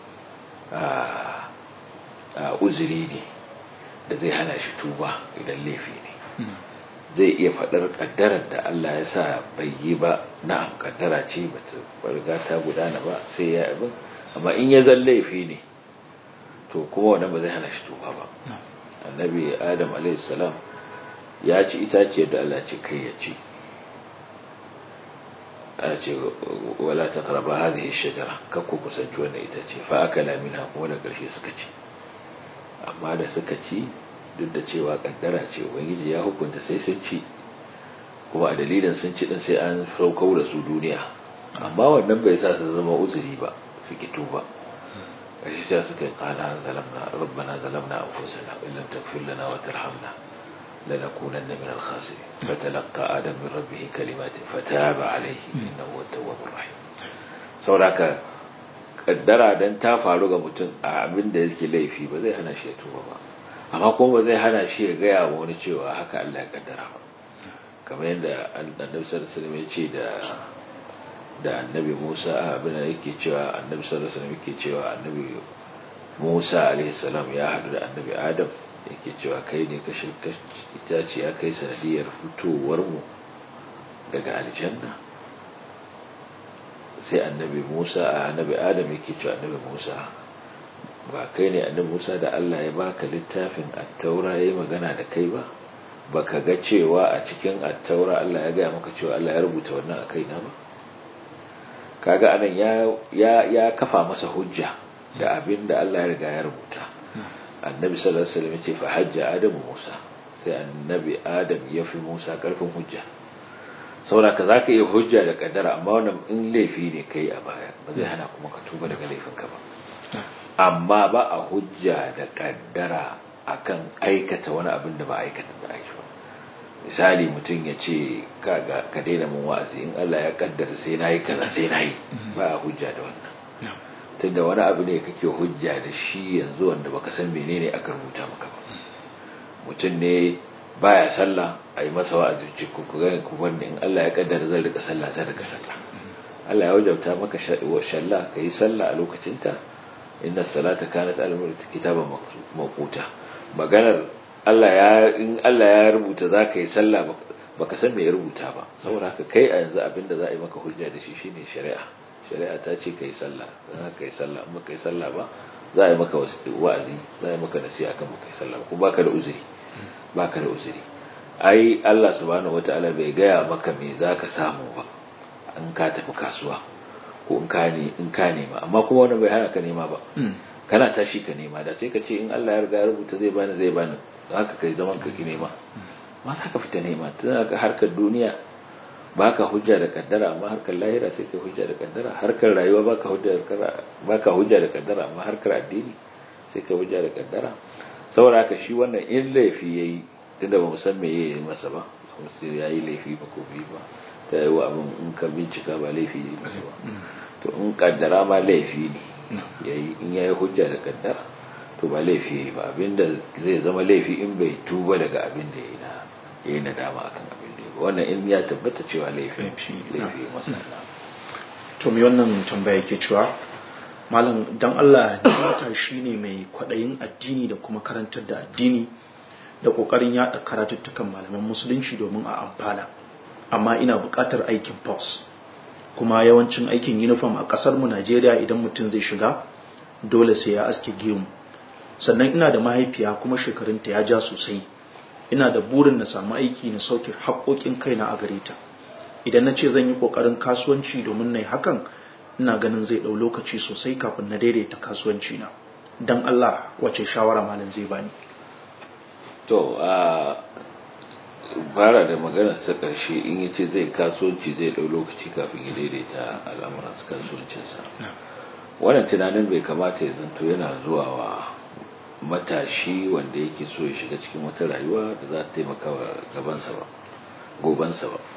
uzuri ne da zai hana shi tuba idan laifi ne zai iya faɗar ƙaddarar da Allah ya sa bai yi ba na'am ƙaddara ce ba ta riga ta gudana ba sai ya abin amma in ya zan laifi ne to kuma wannan ba zai hana shi tuba ba annabi adam salam ya ci itaciyar da Allah ce kai ya ci ana ce wala ta karaba hadhihi shajara kakku kusanci wannan itace fa akala minha kuma da ƙarshe suka ci amma da suka ci duk da cewa kaddara ce ubangiji ya hukunta sai sun ci kuma a dalilin sun ci din sai an saukau da su duniya amma wannan bai sa su zama uzuri ba su ki tuba kashi ta suka kala zalamna rabbana zalamna anfusana in lam taghfir lana wa tarhamna lanakunanna min al-khasirin fatalaqa adam min rabbih kalimatin fataba alayhi innahu at-tawwabur rahim sauraka kaddara dan ta faru ga mutum a abin da yake laifi ba zai hana shi ya tuba ba amma kuma ba zai hana shi ya gaya wa wani cewa haka Allah ya kaddara ba kamar yadda annabi sallallahu alaihi wasallam ya ce da da annabi Musa abin da yake cewa annabi sallallahu alaihi wasallam yake cewa annabi Musa alaihi salam ya haɗu da annabi Adam yake cewa kai ne ka shirka itace ya kai sanadiyar fitowar mu daga aljanna sai annabi Musa annabi Adam yake cewa annabi Musa ba kai ne annabi Musa da Allah ya baka littafin at-taura yayi magana da kai ba baka ga cewa a cikin at-taura Allah ya gaya maka cewa Allah ya rubuta wannan a kaina ba kaga anan ya ya ya kafa masa hujja da abin da Allah ya riga ya rubuta annabi sallallahu alaihi wasallam ya ce fa hajja adamu Musa sai annabi Adam ya fi Musa karfin hujja saboda ka zaka iya hujja da kaddara amma wannan in laifi ne kai a baya ba zai hana kuma ka tuba daga laifinka ba amma ba a hujja da kaddara akan aikata wani abin da ba aikata da aiki ba misali mutum ya ce kaga ka daina mun wa'azi in Allah ya kaddara sai nayi kaza sai nayi ba a hujja da wannan tunda wani abu ne kake hujja da shi yanzu wanda baka san menene aka rubuta maka ba mutum ne baya sallah a yi masa wa'azi ce ku ga ku wanda in Allah ya kaddara zan rika sallah zan rika sallah Allah ya wajabta maka shalla ka yi sallah a lokacinta inna salata kanat al-mulk kitaban mawquta maganar Allah ya in Allah ya rubuta zaka yi sallah baka san me ya rubuta ba saboda haka kai a yanzu abinda za a yi maka hujja da shi shine shari'a shari'a ta ce kai sallah dan haka kai sallah amma kai sallah ba za a yi maka wa'azi za a yi maka nasiha kan baka yi sallah ko baka da uzuri baka da uzuri ai Allah subhanahu wataala bai gaya maka me zaka samu ba an ka tafi kasuwa ko in ka ne in ka nema amma kuma wannan bai hana ka nema ba kana tashi ka nema da sai ka ce in Allah ya riga ya rubuta zai bani zai bani don haka kai zaman ka ki nema ma za ka fita nema tun ka harkar duniya baka hujja da kaddara amma harkar lahira sai ka hujja da kaddara harkar rayuwa baka hujja da kaddara baka hujja da kaddara amma harkar addini sai ka hujja da kaddara saboda haka shi wannan in laifi yayi tunda ba mu san me yayi masa ba kuma sai yayi laifi ba ko bi ba ta yi wa abin in ka bincika ba laifi ne masa ba to in kaddara ma laifi ne yayi in yayi hujja da kaddara to ba laifi ba abinda zai zama laifi in bai tuba daga abin da yayi na yayi nadama akan abin da yayi wannan in ya tabbata cewa laifi laifi masa to me wannan tambaya yake cewa malam dan Allah mata shine mai kwadayin addini da kuma karantar da addini da kokarin yada karatuttukan malaman musulunci domin a amfana amma ina buƙatar aikin post kuma yawancin aikin uniform a ƙasar mu Najeriya idan mutum zai shiga dole sai ya aske gemu sannan ina da mahaifiya kuma shekarunta ya ja sosai ina da burin na samu aiki na sauke haƙoƙin kaina a gare ta idan na ce zan yi ƙoƙarin kasuwanci domin na yi hakan ina ganin zai ɗau lokaci sosai kafin na daidaita kasuwanci na don Allah wace shawara malam zai bani to a fara da maganar sa ƙarshe in ya ce zai kasuwanci zai ɗau lokaci kafin ya daidaita al'amuran kasuwancinsa wannan tunanin bai kamata ya zanto yana zuwa wa matashi wanda yake so ya shiga cikin wata rayuwa da za ta taimaka wa gabansa ba gobansa ba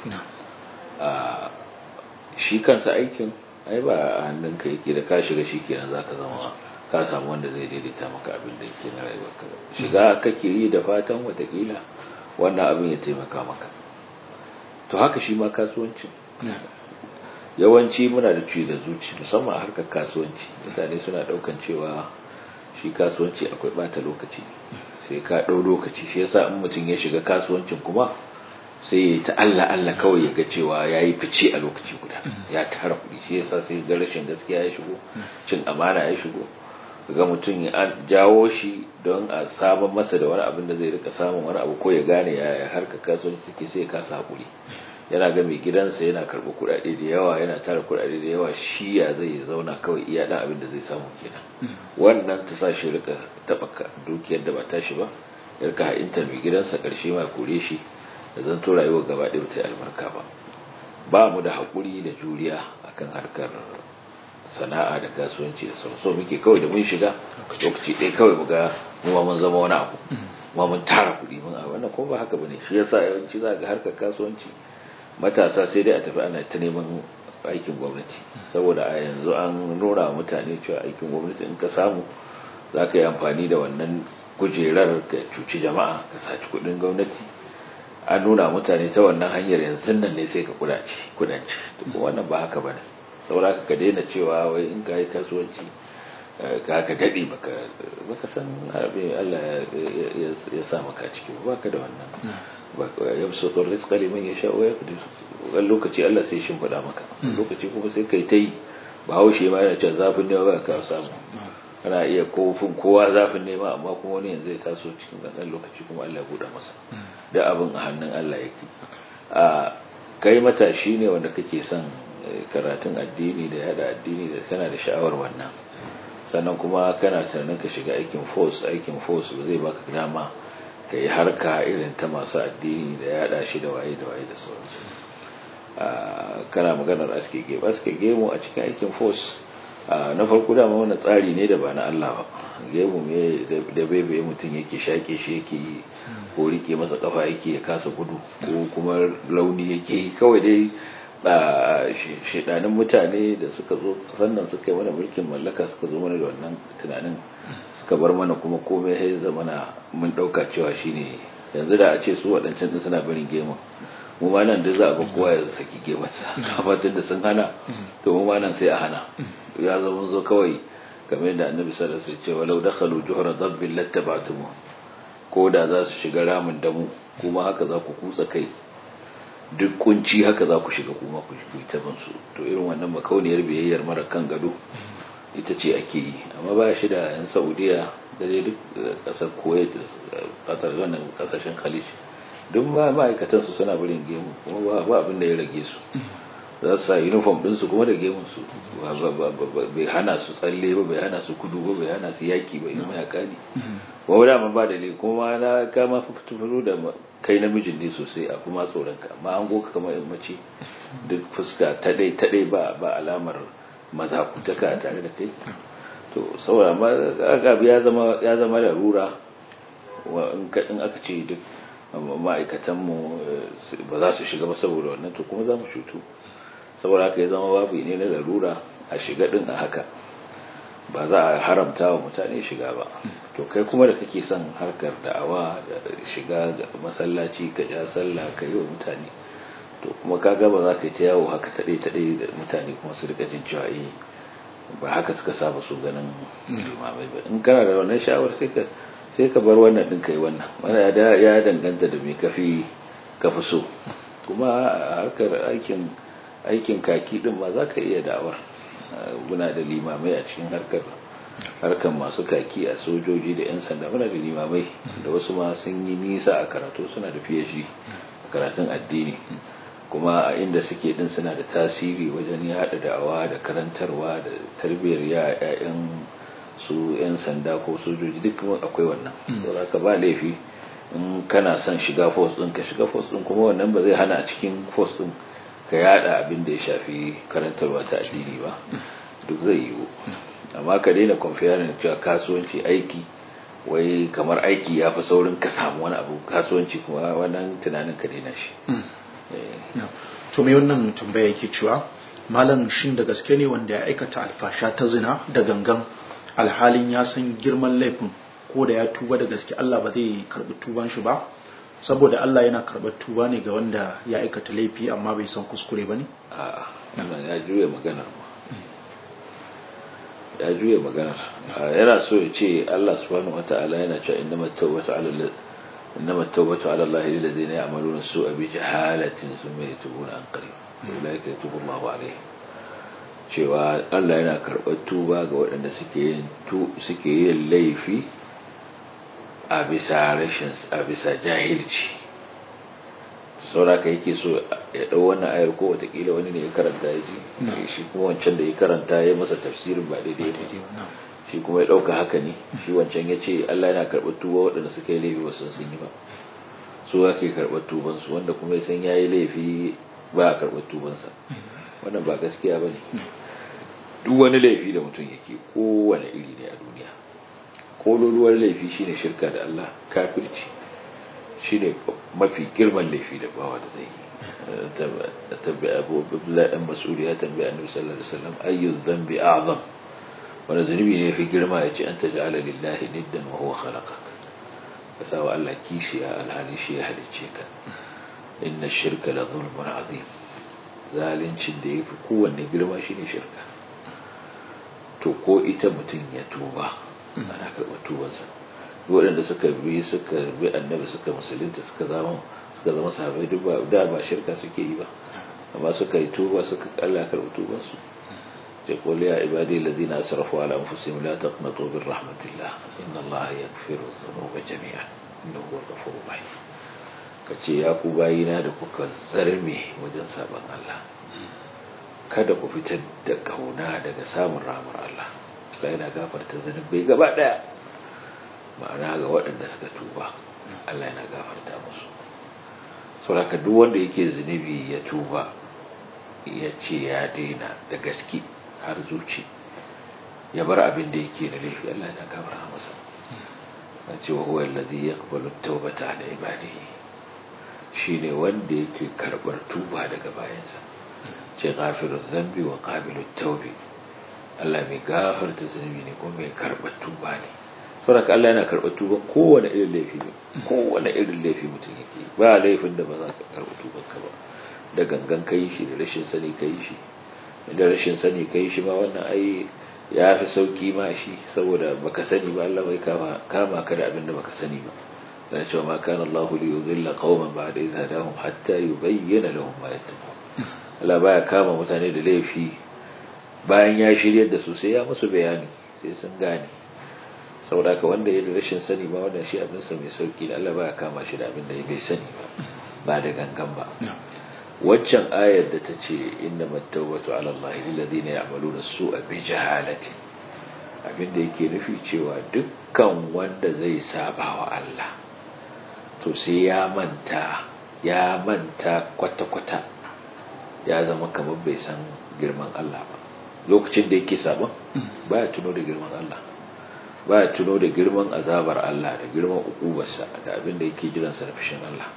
shi kansa aikin ai ba a hannunka yake da ka shiga shi kenan za ka zama ka samu wanda zai daidaita maka abin da yake na rayuwarka shiga kake yi da fatan watakila wannan abin ya taimaka maka to haka shi ma kasuwancin yawanci muna da ciwo da zuci musamman a harkar kasuwanci mutane suna daukan cewa shi kasuwanci akwai bata lokaci sai ka ɗau lokaci shi yasa in mutum ya shiga kasuwancin kuma sai ya yi ta Allah Allah kawai ya ga cewa ya yi fice a lokaci guda ya tara kuɗi shi yasa sai ga rashin gaskiya ya shigo cin amana ya shigo ga mutum ya jawo shi don a sabon masa da wani abin da zai rika samun wani abu ko ya gane ya harka kasuwanci suke sai ya kasa haƙuri yana ga mai gidansa yana karɓi kuɗaɗe da yawa yana tara kuɗaɗe da yawa shi ya zai zauna kawai iya ɗan abin da zai samu kenan wannan ta sa shi rika taɓa dukiyar da ba tashi ba ya rika ha'intar mai gidansa ƙarshe ma kore shi da zan to rayuwar gaba ɗaya ta yi albarka ba ba mu da haƙuri da juriya akan harkar sana'a da kasuwanci da sauran so muke kawai da mun shiga lokaci ɗaya kawai mu ga mu ma mun zama wani abu ma mun tara kuɗi mun a wannan ko ba haka bane shi yasa yawanci za ga harkar kasuwanci matasa sai dai a tafi ana ta neman aikin gwamnati saboda a yanzu an nuna wa mutane cewa aikin gwamnati in ka samu za ka yi amfani da wannan kujerar ka cuci jama'a ka saci kuɗin gwamnati an nuna mutane ta wannan hanyar yanzu nan ne sai ka kudace kudanci kuma wannan ba haka bane saboda ka daina cewa wai in ka yi kasuwanci ka ka dade baka baka san abin Allah ya sa maka ciki ba ka da wannan yabsutu rizqa liman yasha wa yaqdir wani lokaci Allah sai shin fada maka lokaci kuma sai kai tai ba haushe ma yana cewa zafin ne ba ka samu kana iya kofin kowa zafin nema amma kuma wani yanzu ya taso cikin ɗan lokaci kuma Allah ya buɗe masa da abin a hannun Allah yake a kai matashi ne wanda kake son karatun addini da yada addini da kana da sha'awar wannan sannan kuma kana tunanin ka shiga aikin force aikin force ba zai baka dama ka yi harka irin ta masu addini da yada shi da waye da waye da sauransu kana maganar aske gemu aske gemu a cikin aikin force na farko dama wani tsari ne da ba na Allah ba gemu me da bebe mutum yake shake shi yake yi ko rike masa kafa yake ya kasa gudu ko kuma launi yake yi kawai dai shedanin mutane da suka zo sannan suka yi mana mulkin mallaka suka zo mana da wannan tunanin suka bar mana kuma komai ya zama na mun dauka cewa shine yanzu da a ce su waɗancan din suna barin gemu mu ma nan da za a ga kowa ya saki gemarsa amma tun da sun hana to mu ma nan sai a hana ya zama zo kawai kamar yadda annabi sallallahu alaihi wasallam ce walau dakhalu juhra dabbin lattaba'tum ko da za su shiga ramin damu kuma haka za ku kutsa kai duk kunci haka za ku shiga kuma ku yi ta su to irin wannan makauniyar biyayyar mara kan gado ita ce ake yi amma ba shi da yan saudiya da dai duk kasar kuwait kasar wannan kasashen khalij duk ma ma'aikatan su suna barin gemu kuma ba abin da ya rage su za su sa uniform ɗinsu kuma da gemun su bai hana su tsalle ba bai hana su kudu ba bai hana su yaki ba yi mayaka ne ba da ma ba da ne kuma na kama fito da kai namijin ne sosai a kuma tsoron ka amma an goka kamar in mace duk fuska ta dai ta dai ba ba alamar mazakutaka tare da kai to saboda amma ya zama ya zama larura in aka ce duk ma'aikatanmu ba za su shiga ba saboda wannan to kuma za mu shutu saboda haka ya zama babu ne na larura a shiga din a haka ba za a haramta wa mutane shiga ba to kai kuma da kake son harkar da'awa da shiga ga masallaci ka ja sallah ka yi wa mutane to kuma ka ga ba za ka yi ta yawo haka taɗe taɗe da mutane kuma su rika jin cewa eh ba haka suka saba su ganin limamai ba in kana da wannan sha'awar sai ka sai ka bar wannan din kai wannan wannan ya danganta da me kafi kafi so kuma harkar aikin aikin kaki din ma za ka iya da'awar muna da limamai a cikin harkar harkar masu kaki a sojoji da 'yan sanda muna da limamai da wasu ma sun yi nisa a karatu suna da phd a karatun addini kuma a inda suke din suna da tasiri wajen yada da'awa da karantarwa da tarbiyyar ya'yan su 'yan sanda ko sojoji duk akwai wannan saboda ka ba laifi in kana son shiga force din ka shiga force din kuma wannan ba zai hana a cikin force din ka yada abin da ya shafi karantarwa ta addini ba duk zai yiwu amma ka daina comparing cewa kasuwanci aiki wai kamar aiki ya fi saurin ka samu wani abu kasuwanci kuma wannan tunanin ka daina shi to me wannan tambaya yake cewa malam shin da gaske ne wanda ya aikata alfasha ta zina da gangan alhalin ya san girman laifin ko da ya tuba da gaske Allah ba zai karbi tuban shi ba saboda Allah yana karɓar tuba ne ga wanda ya aikata laifi amma bai san kuskure ba ne? a'a ya juya maganar ma ya juya maganar yana so ya ce Allah subhanahu wata'ala yana cewa innamat tawbatu ala innamat tawbatu ala Allah lil ladina ya'maluna su'a bi jahalatin thumma yatubuna an qarib ulaika yatubu Allahu alaihim cewa Allah yana karɓar tuba ga waɗanda suke yin suke yin laifi a bisa rashin a bisa jahilci sauraka yake so ya ɗau wannan ayar ko watakila wani ne ya karanta ya ji shi kuma wancan da ya karanta ya masa tafsirin ba daidai ba shi kuma ya ɗauka haka ne shi wancan ya ce Allah yana karɓar tuba waɗanda suka yi laifi wasu sun yi ba su ake karɓar tubansu wanda kuma ya san ya yi laifi ba a karɓar tubansa wannan ba gaskiya ba ne duk wani laifi da mutum yake kowane iri ne a duniya kololuwar laifi shine shirka da Allah kafirci shine mafi girman laifi da bawa da zai yi tabbi abu abdullahi dan mas'ud ya tambayi annabi sallallahu alaihi wasallam ayyu dhanbi a'zam wani zunubi ne fi girma yace an taj'ala lillahi niddan wa huwa khalaqak ka sawa Allah kishiya alhali shi ya halicce ka inna shirka la zulmun azim zalincin da yafi kowanne girma shine shirka to ko ita mutum ya tuba ana karɓar tubansa waɗanda suka bi suka bi annabi suka musulunta suka zama suka zama sahabbai duk ba da ba shirka suke yi ba amma suka yi tuba suka Allah karɓi tubansu ce qul ya ibadi alladhina asrafu ala anfusihim la taqnatu min rahmatillah inna Allah yaghfiru dhunuba jami'an innahu huwal ghafurur rahim kace ya ku bayina da kuka zarme wajen saban Allah kada ku fitar da kauna daga samun rahmar Allah Allah yana gafarta zunubai gaba daya ma'ana ga waɗanda suka tuba Allah yana gafarta musu saboda duk wanda yake zunubi ya tuba ya ce ya daina da gaske har zuci ya bar abin da yake da laifi Allah yana gafarta masa na ce wa huwa allazi yaqbalu at-taubata ala ibadihi shine wanda yake karbar tuba daga bayansa ce ghafiruz zambi wa qabilut tawbi Allah mai gafarta zunubi ne kuma mai karɓar tuba ne saboda Allah yana karɓar tuba kowane irin laifi ne kowane irin laifi mutum yake ba laifin da ba za ka karɓi tuban ka ba da gangan kai shi da rashin sani kai shi da rashin sani kai shi ma wannan ai ya fi sauki ma shi saboda baka sani ba Allah bai kama kama ka da abin da baka sani ba dan cewa ma kana Allah li yudilla qauman ba'da idh hadahum hatta yubayyana lahum ma yattaqun Allah baya kama mutane da laifi bayan ya shiryar da su sai ya musu bayani sai sun gane saboda ka wanda ya da rashin sani ba wanda shi abinsa mai sauki da Allah baya kama shi da abin da ya bai sani ba ba da gangan ba waccan ayar da ta ce inna mattawbatu ala Allah lilladhina ya'maluna su'a bi jahalati abin da yake nufi cewa dukkan wanda zai saba wa Allah to sai ya manta ya manta kwata-kwata ya zama kamar bai san girman Allah ba lokacin da yake sabon baya tuno da girman Allah baya tuno da girman azabar Allah da girman ukubarsa da abin da yake jiransa da fushin Allah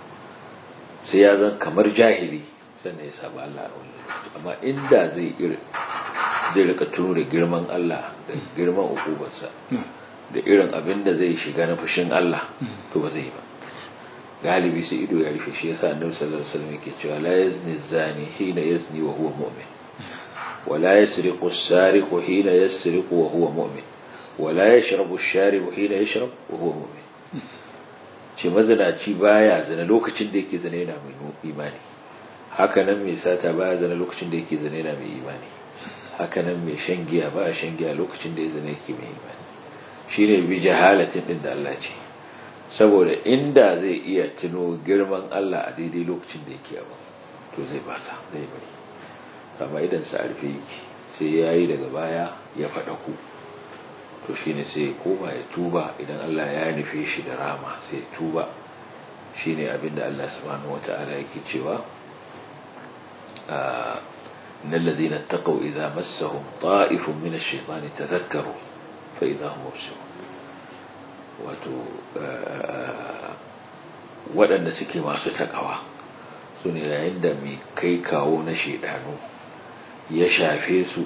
sai ya zan kamar jahili sannan ya saba Allah a wani amma inda zai iri zai rika tuno da girman Allah da girman ukubarsa da irin abin da zai shiga na fushin Allah to ba zai ba galibi sai ido ya rufe shi yasa annabi sallallahu alaihi wasallam yake cewa la yazni zani hina yazni wa huwa mu'min ولا يسرق السارق حين يسرق وهو مؤمن ولا يشرب الشارب حين يشرب وهو مؤمن ce mazinaci baya zina lokacin da yake zina yana mai imani hakanan mai sata baya zana lokacin da yake zane na mai imani hakanan mai shan giya baya shan giya lokacin da ya zane yake mai imani shine bi jahalatin din da Allah ce saboda inda zai iya tuno girman Allah a daidai lokacin da yake abu to zai basa zai bari amma idan sa arfe yake sai yayi daga baya ya faɗa ku to shine sai ya koma ya tuba idan Allah ya nufe shi da rama sai ya tuba shine abinda Allah subhanahu wata'ala yake cewa إن الذين اتقوا إذا مسهم طائف من الشيطان تذكروا فإذا هم مبصرون wato waɗanda suke masu takawa su ne yayin da mai kai kawo na shaidanu ya shafe su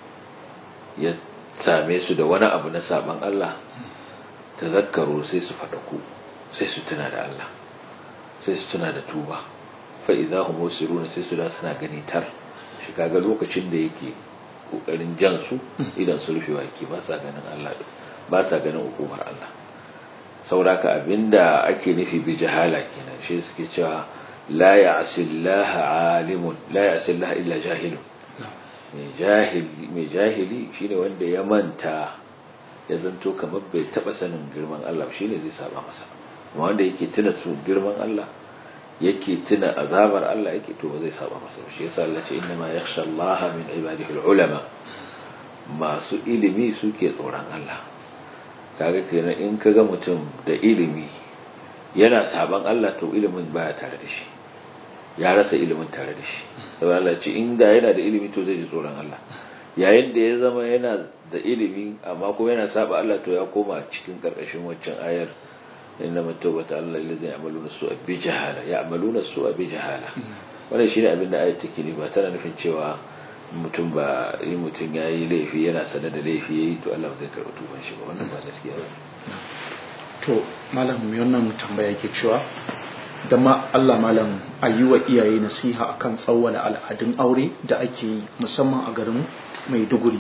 ya same su da wani abu na saban Allah ta zakkaro sai su faɗaku sai su tuna da Allah sai su tuna da tuba fa'iza hu musiruna sai su da suna gani tar shi kaga lokacin da yake kokarin jan su idan su rufewa yake ba sa ganin Allah ba sa ganin hukumar Allah sauraka abinda ake nufi bi jahala kenan shi suke cewa la ya'sillaha alimun la ya'sillaha illa jahilun mai jahili mai jahili shine wanda ya manta ya zanto kamar bai taba sanin girman Allah shine zai saba masa amma wanda yake tuna su girman Allah yake tuna azabar Allah yake to ba zai saba masa shi yasa Allah ce inna ma yakhsha Allah min ibadihi ulama masu ilimi suke tsoron Allah kaga kenan in kaga mutum da ilimi yana saban Allah to ilimin baya tare da shi ya rasa ilimin tare da shi saboda Allah ce in ga yana da ilimi to zai ji tsoron Allah yayin da ya zama yana da ilimi amma kuma yana saba Allah to ya koma cikin karkashin waccan ayar إنما التوبة على الذين يعملون السوء بجهالة يعملون السوء بجهالة wannan shine abin da ayat take ba tana nufin cewa mutum ba yi mutum ya yi laifi yana sanar da laifi ya yi to Allah zai karɓi tuban shi ba wannan ba gaskiya ba to malam mai wannan tambaya ke cewa da ma Allah malam a yi wa iyaye nasiha akan tsawwala al'adun aure da ake yi musamman a garin Maiduguri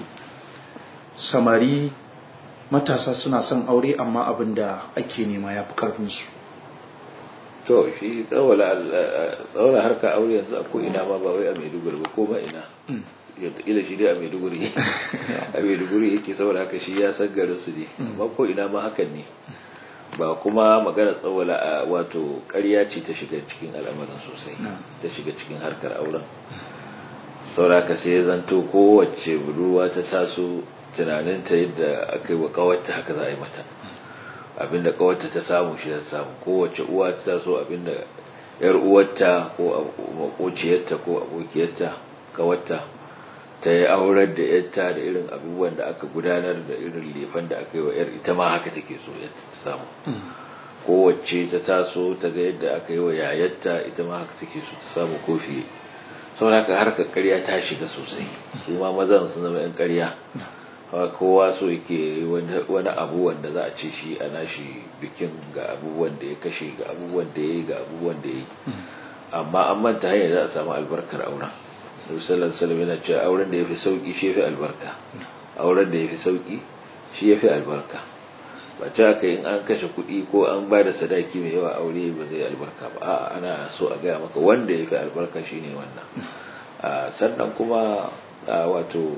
samari matasa suna son aure amma abin da ake nema ya fi ƙarfinsu to shi tsawala harka aure yanzu a ko'ina ma ba wai a maiduguri ba ko ba ina ila shi dai a maiduguri a maiduguri yake saboda haka shi ya san garin su ne amma ko ina ma hakan ne ba kuma magana tsawala wato ƙarya ce ta shiga cikin al'amarin sosai ta shiga cikin harkar auren saboda haka sai ya zanto kowace budurwa ta taso tunaninta yadda aka yi wa kawarta haka za a yi mata abinda kawarta ta samu shi ta samu kowace uwa ta taso abinda yar uwarta ko makociyarta ko abokiyarta kawarta ta yi aurar da yarta da irin abubuwan da aka gudanar da irin lefan da aka yi wa yar ita ma haka take so yadda ta samu kowace ta taso ta ga yadda aka yi wa yayarta ita ma haka take so ta samu kofi saboda haka harkar karya ta shiga sosai su ma mazan sun zama yan karya kowa so yake wani abu wanda za a ce shi a nashi bikin ga abubuwan da ya kashe ga abubuwan da ya yi ga abubuwan da ya yi amma an manta hanyar za a samu albarkar auren musallar salam yana cewa auren da ya fi sauki shi ya fi albarka auren da ya fi sauki shi ya fi albarka ba ta haka in an kashe kuɗi ko an ba da sadaki mai yawa aure ba zai albarka ba a'a ana so a gaya maka wanda ya fi albarka shine wannan sannan kuma wato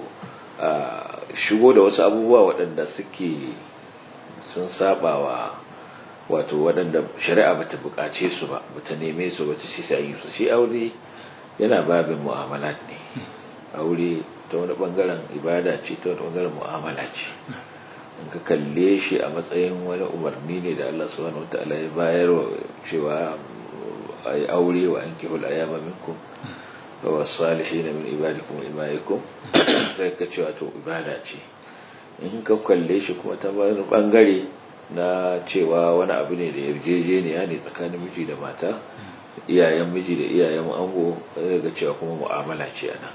shigo da wasu abubuwa waɗanda suke sun saba wa wato waɗanda shari'a bata buƙace su ba bata neme su bata shi sai su shi aure yana babin mu'amalat ne aure ta wani bangaren ibada ce ta wani bangaren mu'amala ce in ka kalle shi a matsayin wani umarni ne da Allah subhanahu wataala ya bayar wa cewa ai aure wa ankihul ayama minkum wa salihin min ibadikum imaikum sai ka cewa to ibada ce in ka kalle shi kuma ta wani bangare na cewa wani abu ne da yarjejeniya ne tsakanin miji da mata iyayen miji da iyayen ango ga cewa kuma mu'amala ce ana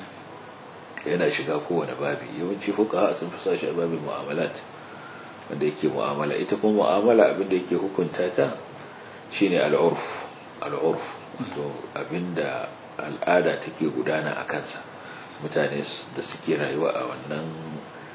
yana shiga kowane babi yawanci fuka sun fi sashi a babin mu'amalat wanda yake mu'amala ita kuma mu'amala abin da yake hukunta ta shine al'urf al'urf to abinda al'ada take gudana a kansa mutane da suke rayuwa a wannan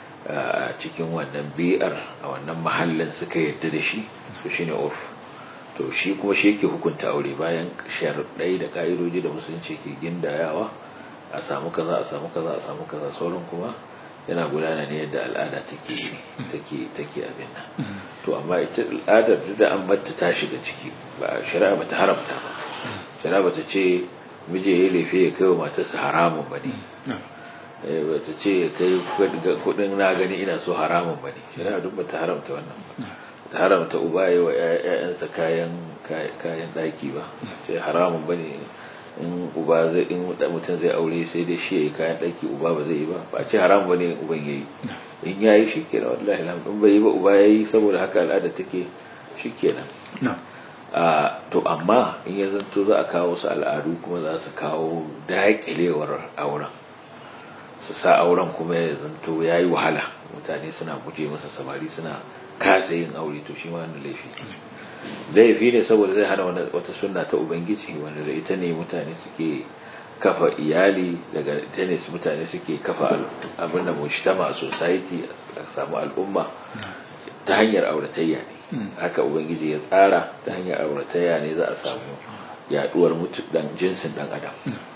cikin wannan bi'ar a wannan mahallin suka yadda da shi su shine urf to shi kuma shi yake hukunta aure bayan sharaɗai da ka'idoji da musulunci ke gindayawa a samu kaza a samu kaza a samu kaza sauran kuma yana gudana ne yadda al'ada take take take abin nan to amma ita al'adar duk da an batta ta shiga ciki ba shari'a bata haramta ba shari'a bata ce miji ya lefe ya kai wa matarsa haramun ba ne bata ce ya kai kudin na gani ina so haramun ba ne shari'a duk bata haramta wannan ba ta haramta uba ya wa 'ya'yansa kayan kayan daki ba sai haramun ba ne in uba zai in mutum zai aure sai dai shi yayi kayan daki uba ba zai yi ba ba ce haram bane uban yayi in yayi shikenan wallahi lam in bai yi ba uba yayi saboda haka al'ada take shikenan a to amma in ya zanto za a kawo su al'adu kuma za su kawo daƙilewar auren su sa auren kuma ya zanto yayi wahala mutane suna guje masa samari suna kasa yin aure to shi ma wannan laifi laifi ne saboda zai hana wata sunna ta ubangiji wanda da ita ne mutane suke kafa iyali daga ita ne mutane suke kafa abin da mujtama a society a samu al'umma ta hanyar auratayya ne haka ubangiji ya tsara ta hanyar auratayya ne za a samu yaduwar mutu dan jinsin dan adam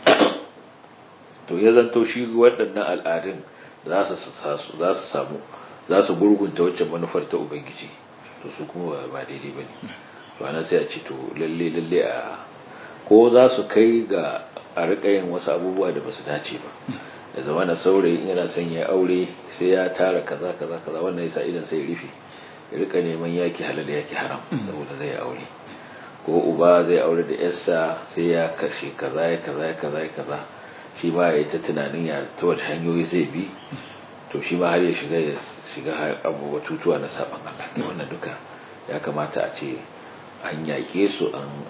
to ya zanto shi waɗannan al'adun za su samu za su gurgunta wacce manufar ta ubangiji to su kuma ba daidai ba ne to ana sai a ce to lalle lalle a ko za su kai ga a rika yin wasu abubuwa da ba su dace ba da zama na saurayi in yana son ya aure sai ya tara kaza kaza kaza wannan yasa idan sai rufe ya rika neman yaki halal yaki haram saboda zai aure ko uba zai aure da yarsa sai ya kashe kaza ya kaza ya kaza ya kaza shi ma ya yi ta tunanin ya ta wata hanyoyi zai bi to shi ma har ya shiga ya shiga abubuwa tutuwa na saban Allah ne wannan duka ya kamata a ce an yaƙe su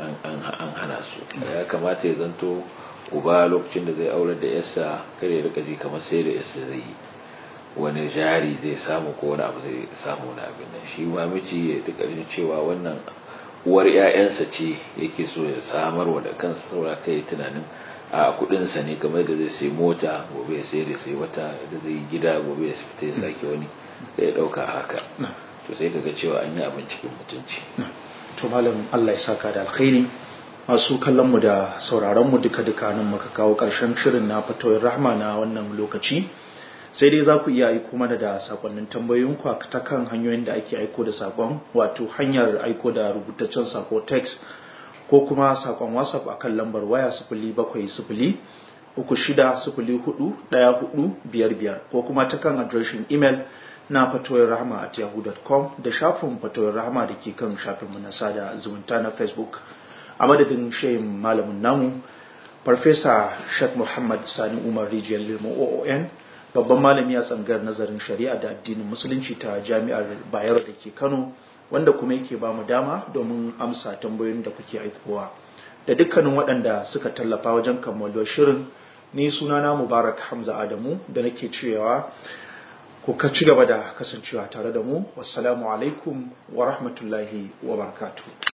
an hana su ya kamata ya zanto uba lokacin da zai aure da yasa kare ya rika ji kamar sai da yasa zai yi wani jari zai samu ko wani abu zai samu na abin nan shi ma miji ya duka jin cewa wannan uwar 'ya'yansa ce yake so ya samarwa da kansa saboda kai tunanin a kudinsa ne kamar da zai sai mota gobe ya sai da sai wata da zai yi gida gobe ya fita ya sake wani da ya dauka haka to sai kaga cewa an yi abin cikin mutunci to malam Allah ya saka da alkhairi masu kallon mu da sauraron mu duka duka nan muka kawo karshen shirin na fatoyin rahma na wannan lokaci sai dai za ku iya aiko mana da sakonnin tambayoyin ku ta kan hanyoyin da ake aiko da sakon wato hanyar aiko da rubutaccen sako text ko kuma sakon whatsapp a kan lambar waya sifili bakwai sifili uku shida sifili hudu ɗaya hudu biyar biyar ko kuma ta kan adireshin imel na fatoyin rahama at yahoo.com da shafin fatoyin rahama da ke kan shafinmu na sada zumunta na facebook a madadin shayin malamin namu farfesa sheikh muhammad sani umar rijiyar lemo oon babban malami a tsangar nazarin shari'a da addinin musulunci ta jami'ar bayero da ke kano wanda kuma yake ba mu dama domin amsa tambayoyin da kuke aikowa da dukkanin waɗanda suka tallafa wajen kammaluwar shirin ni sunana mubarak hamza adamu da nake cewa ku ka ci gaba da kasancewa tare da mu wassalamu alaikum wa rahmatullahi wa barakatuh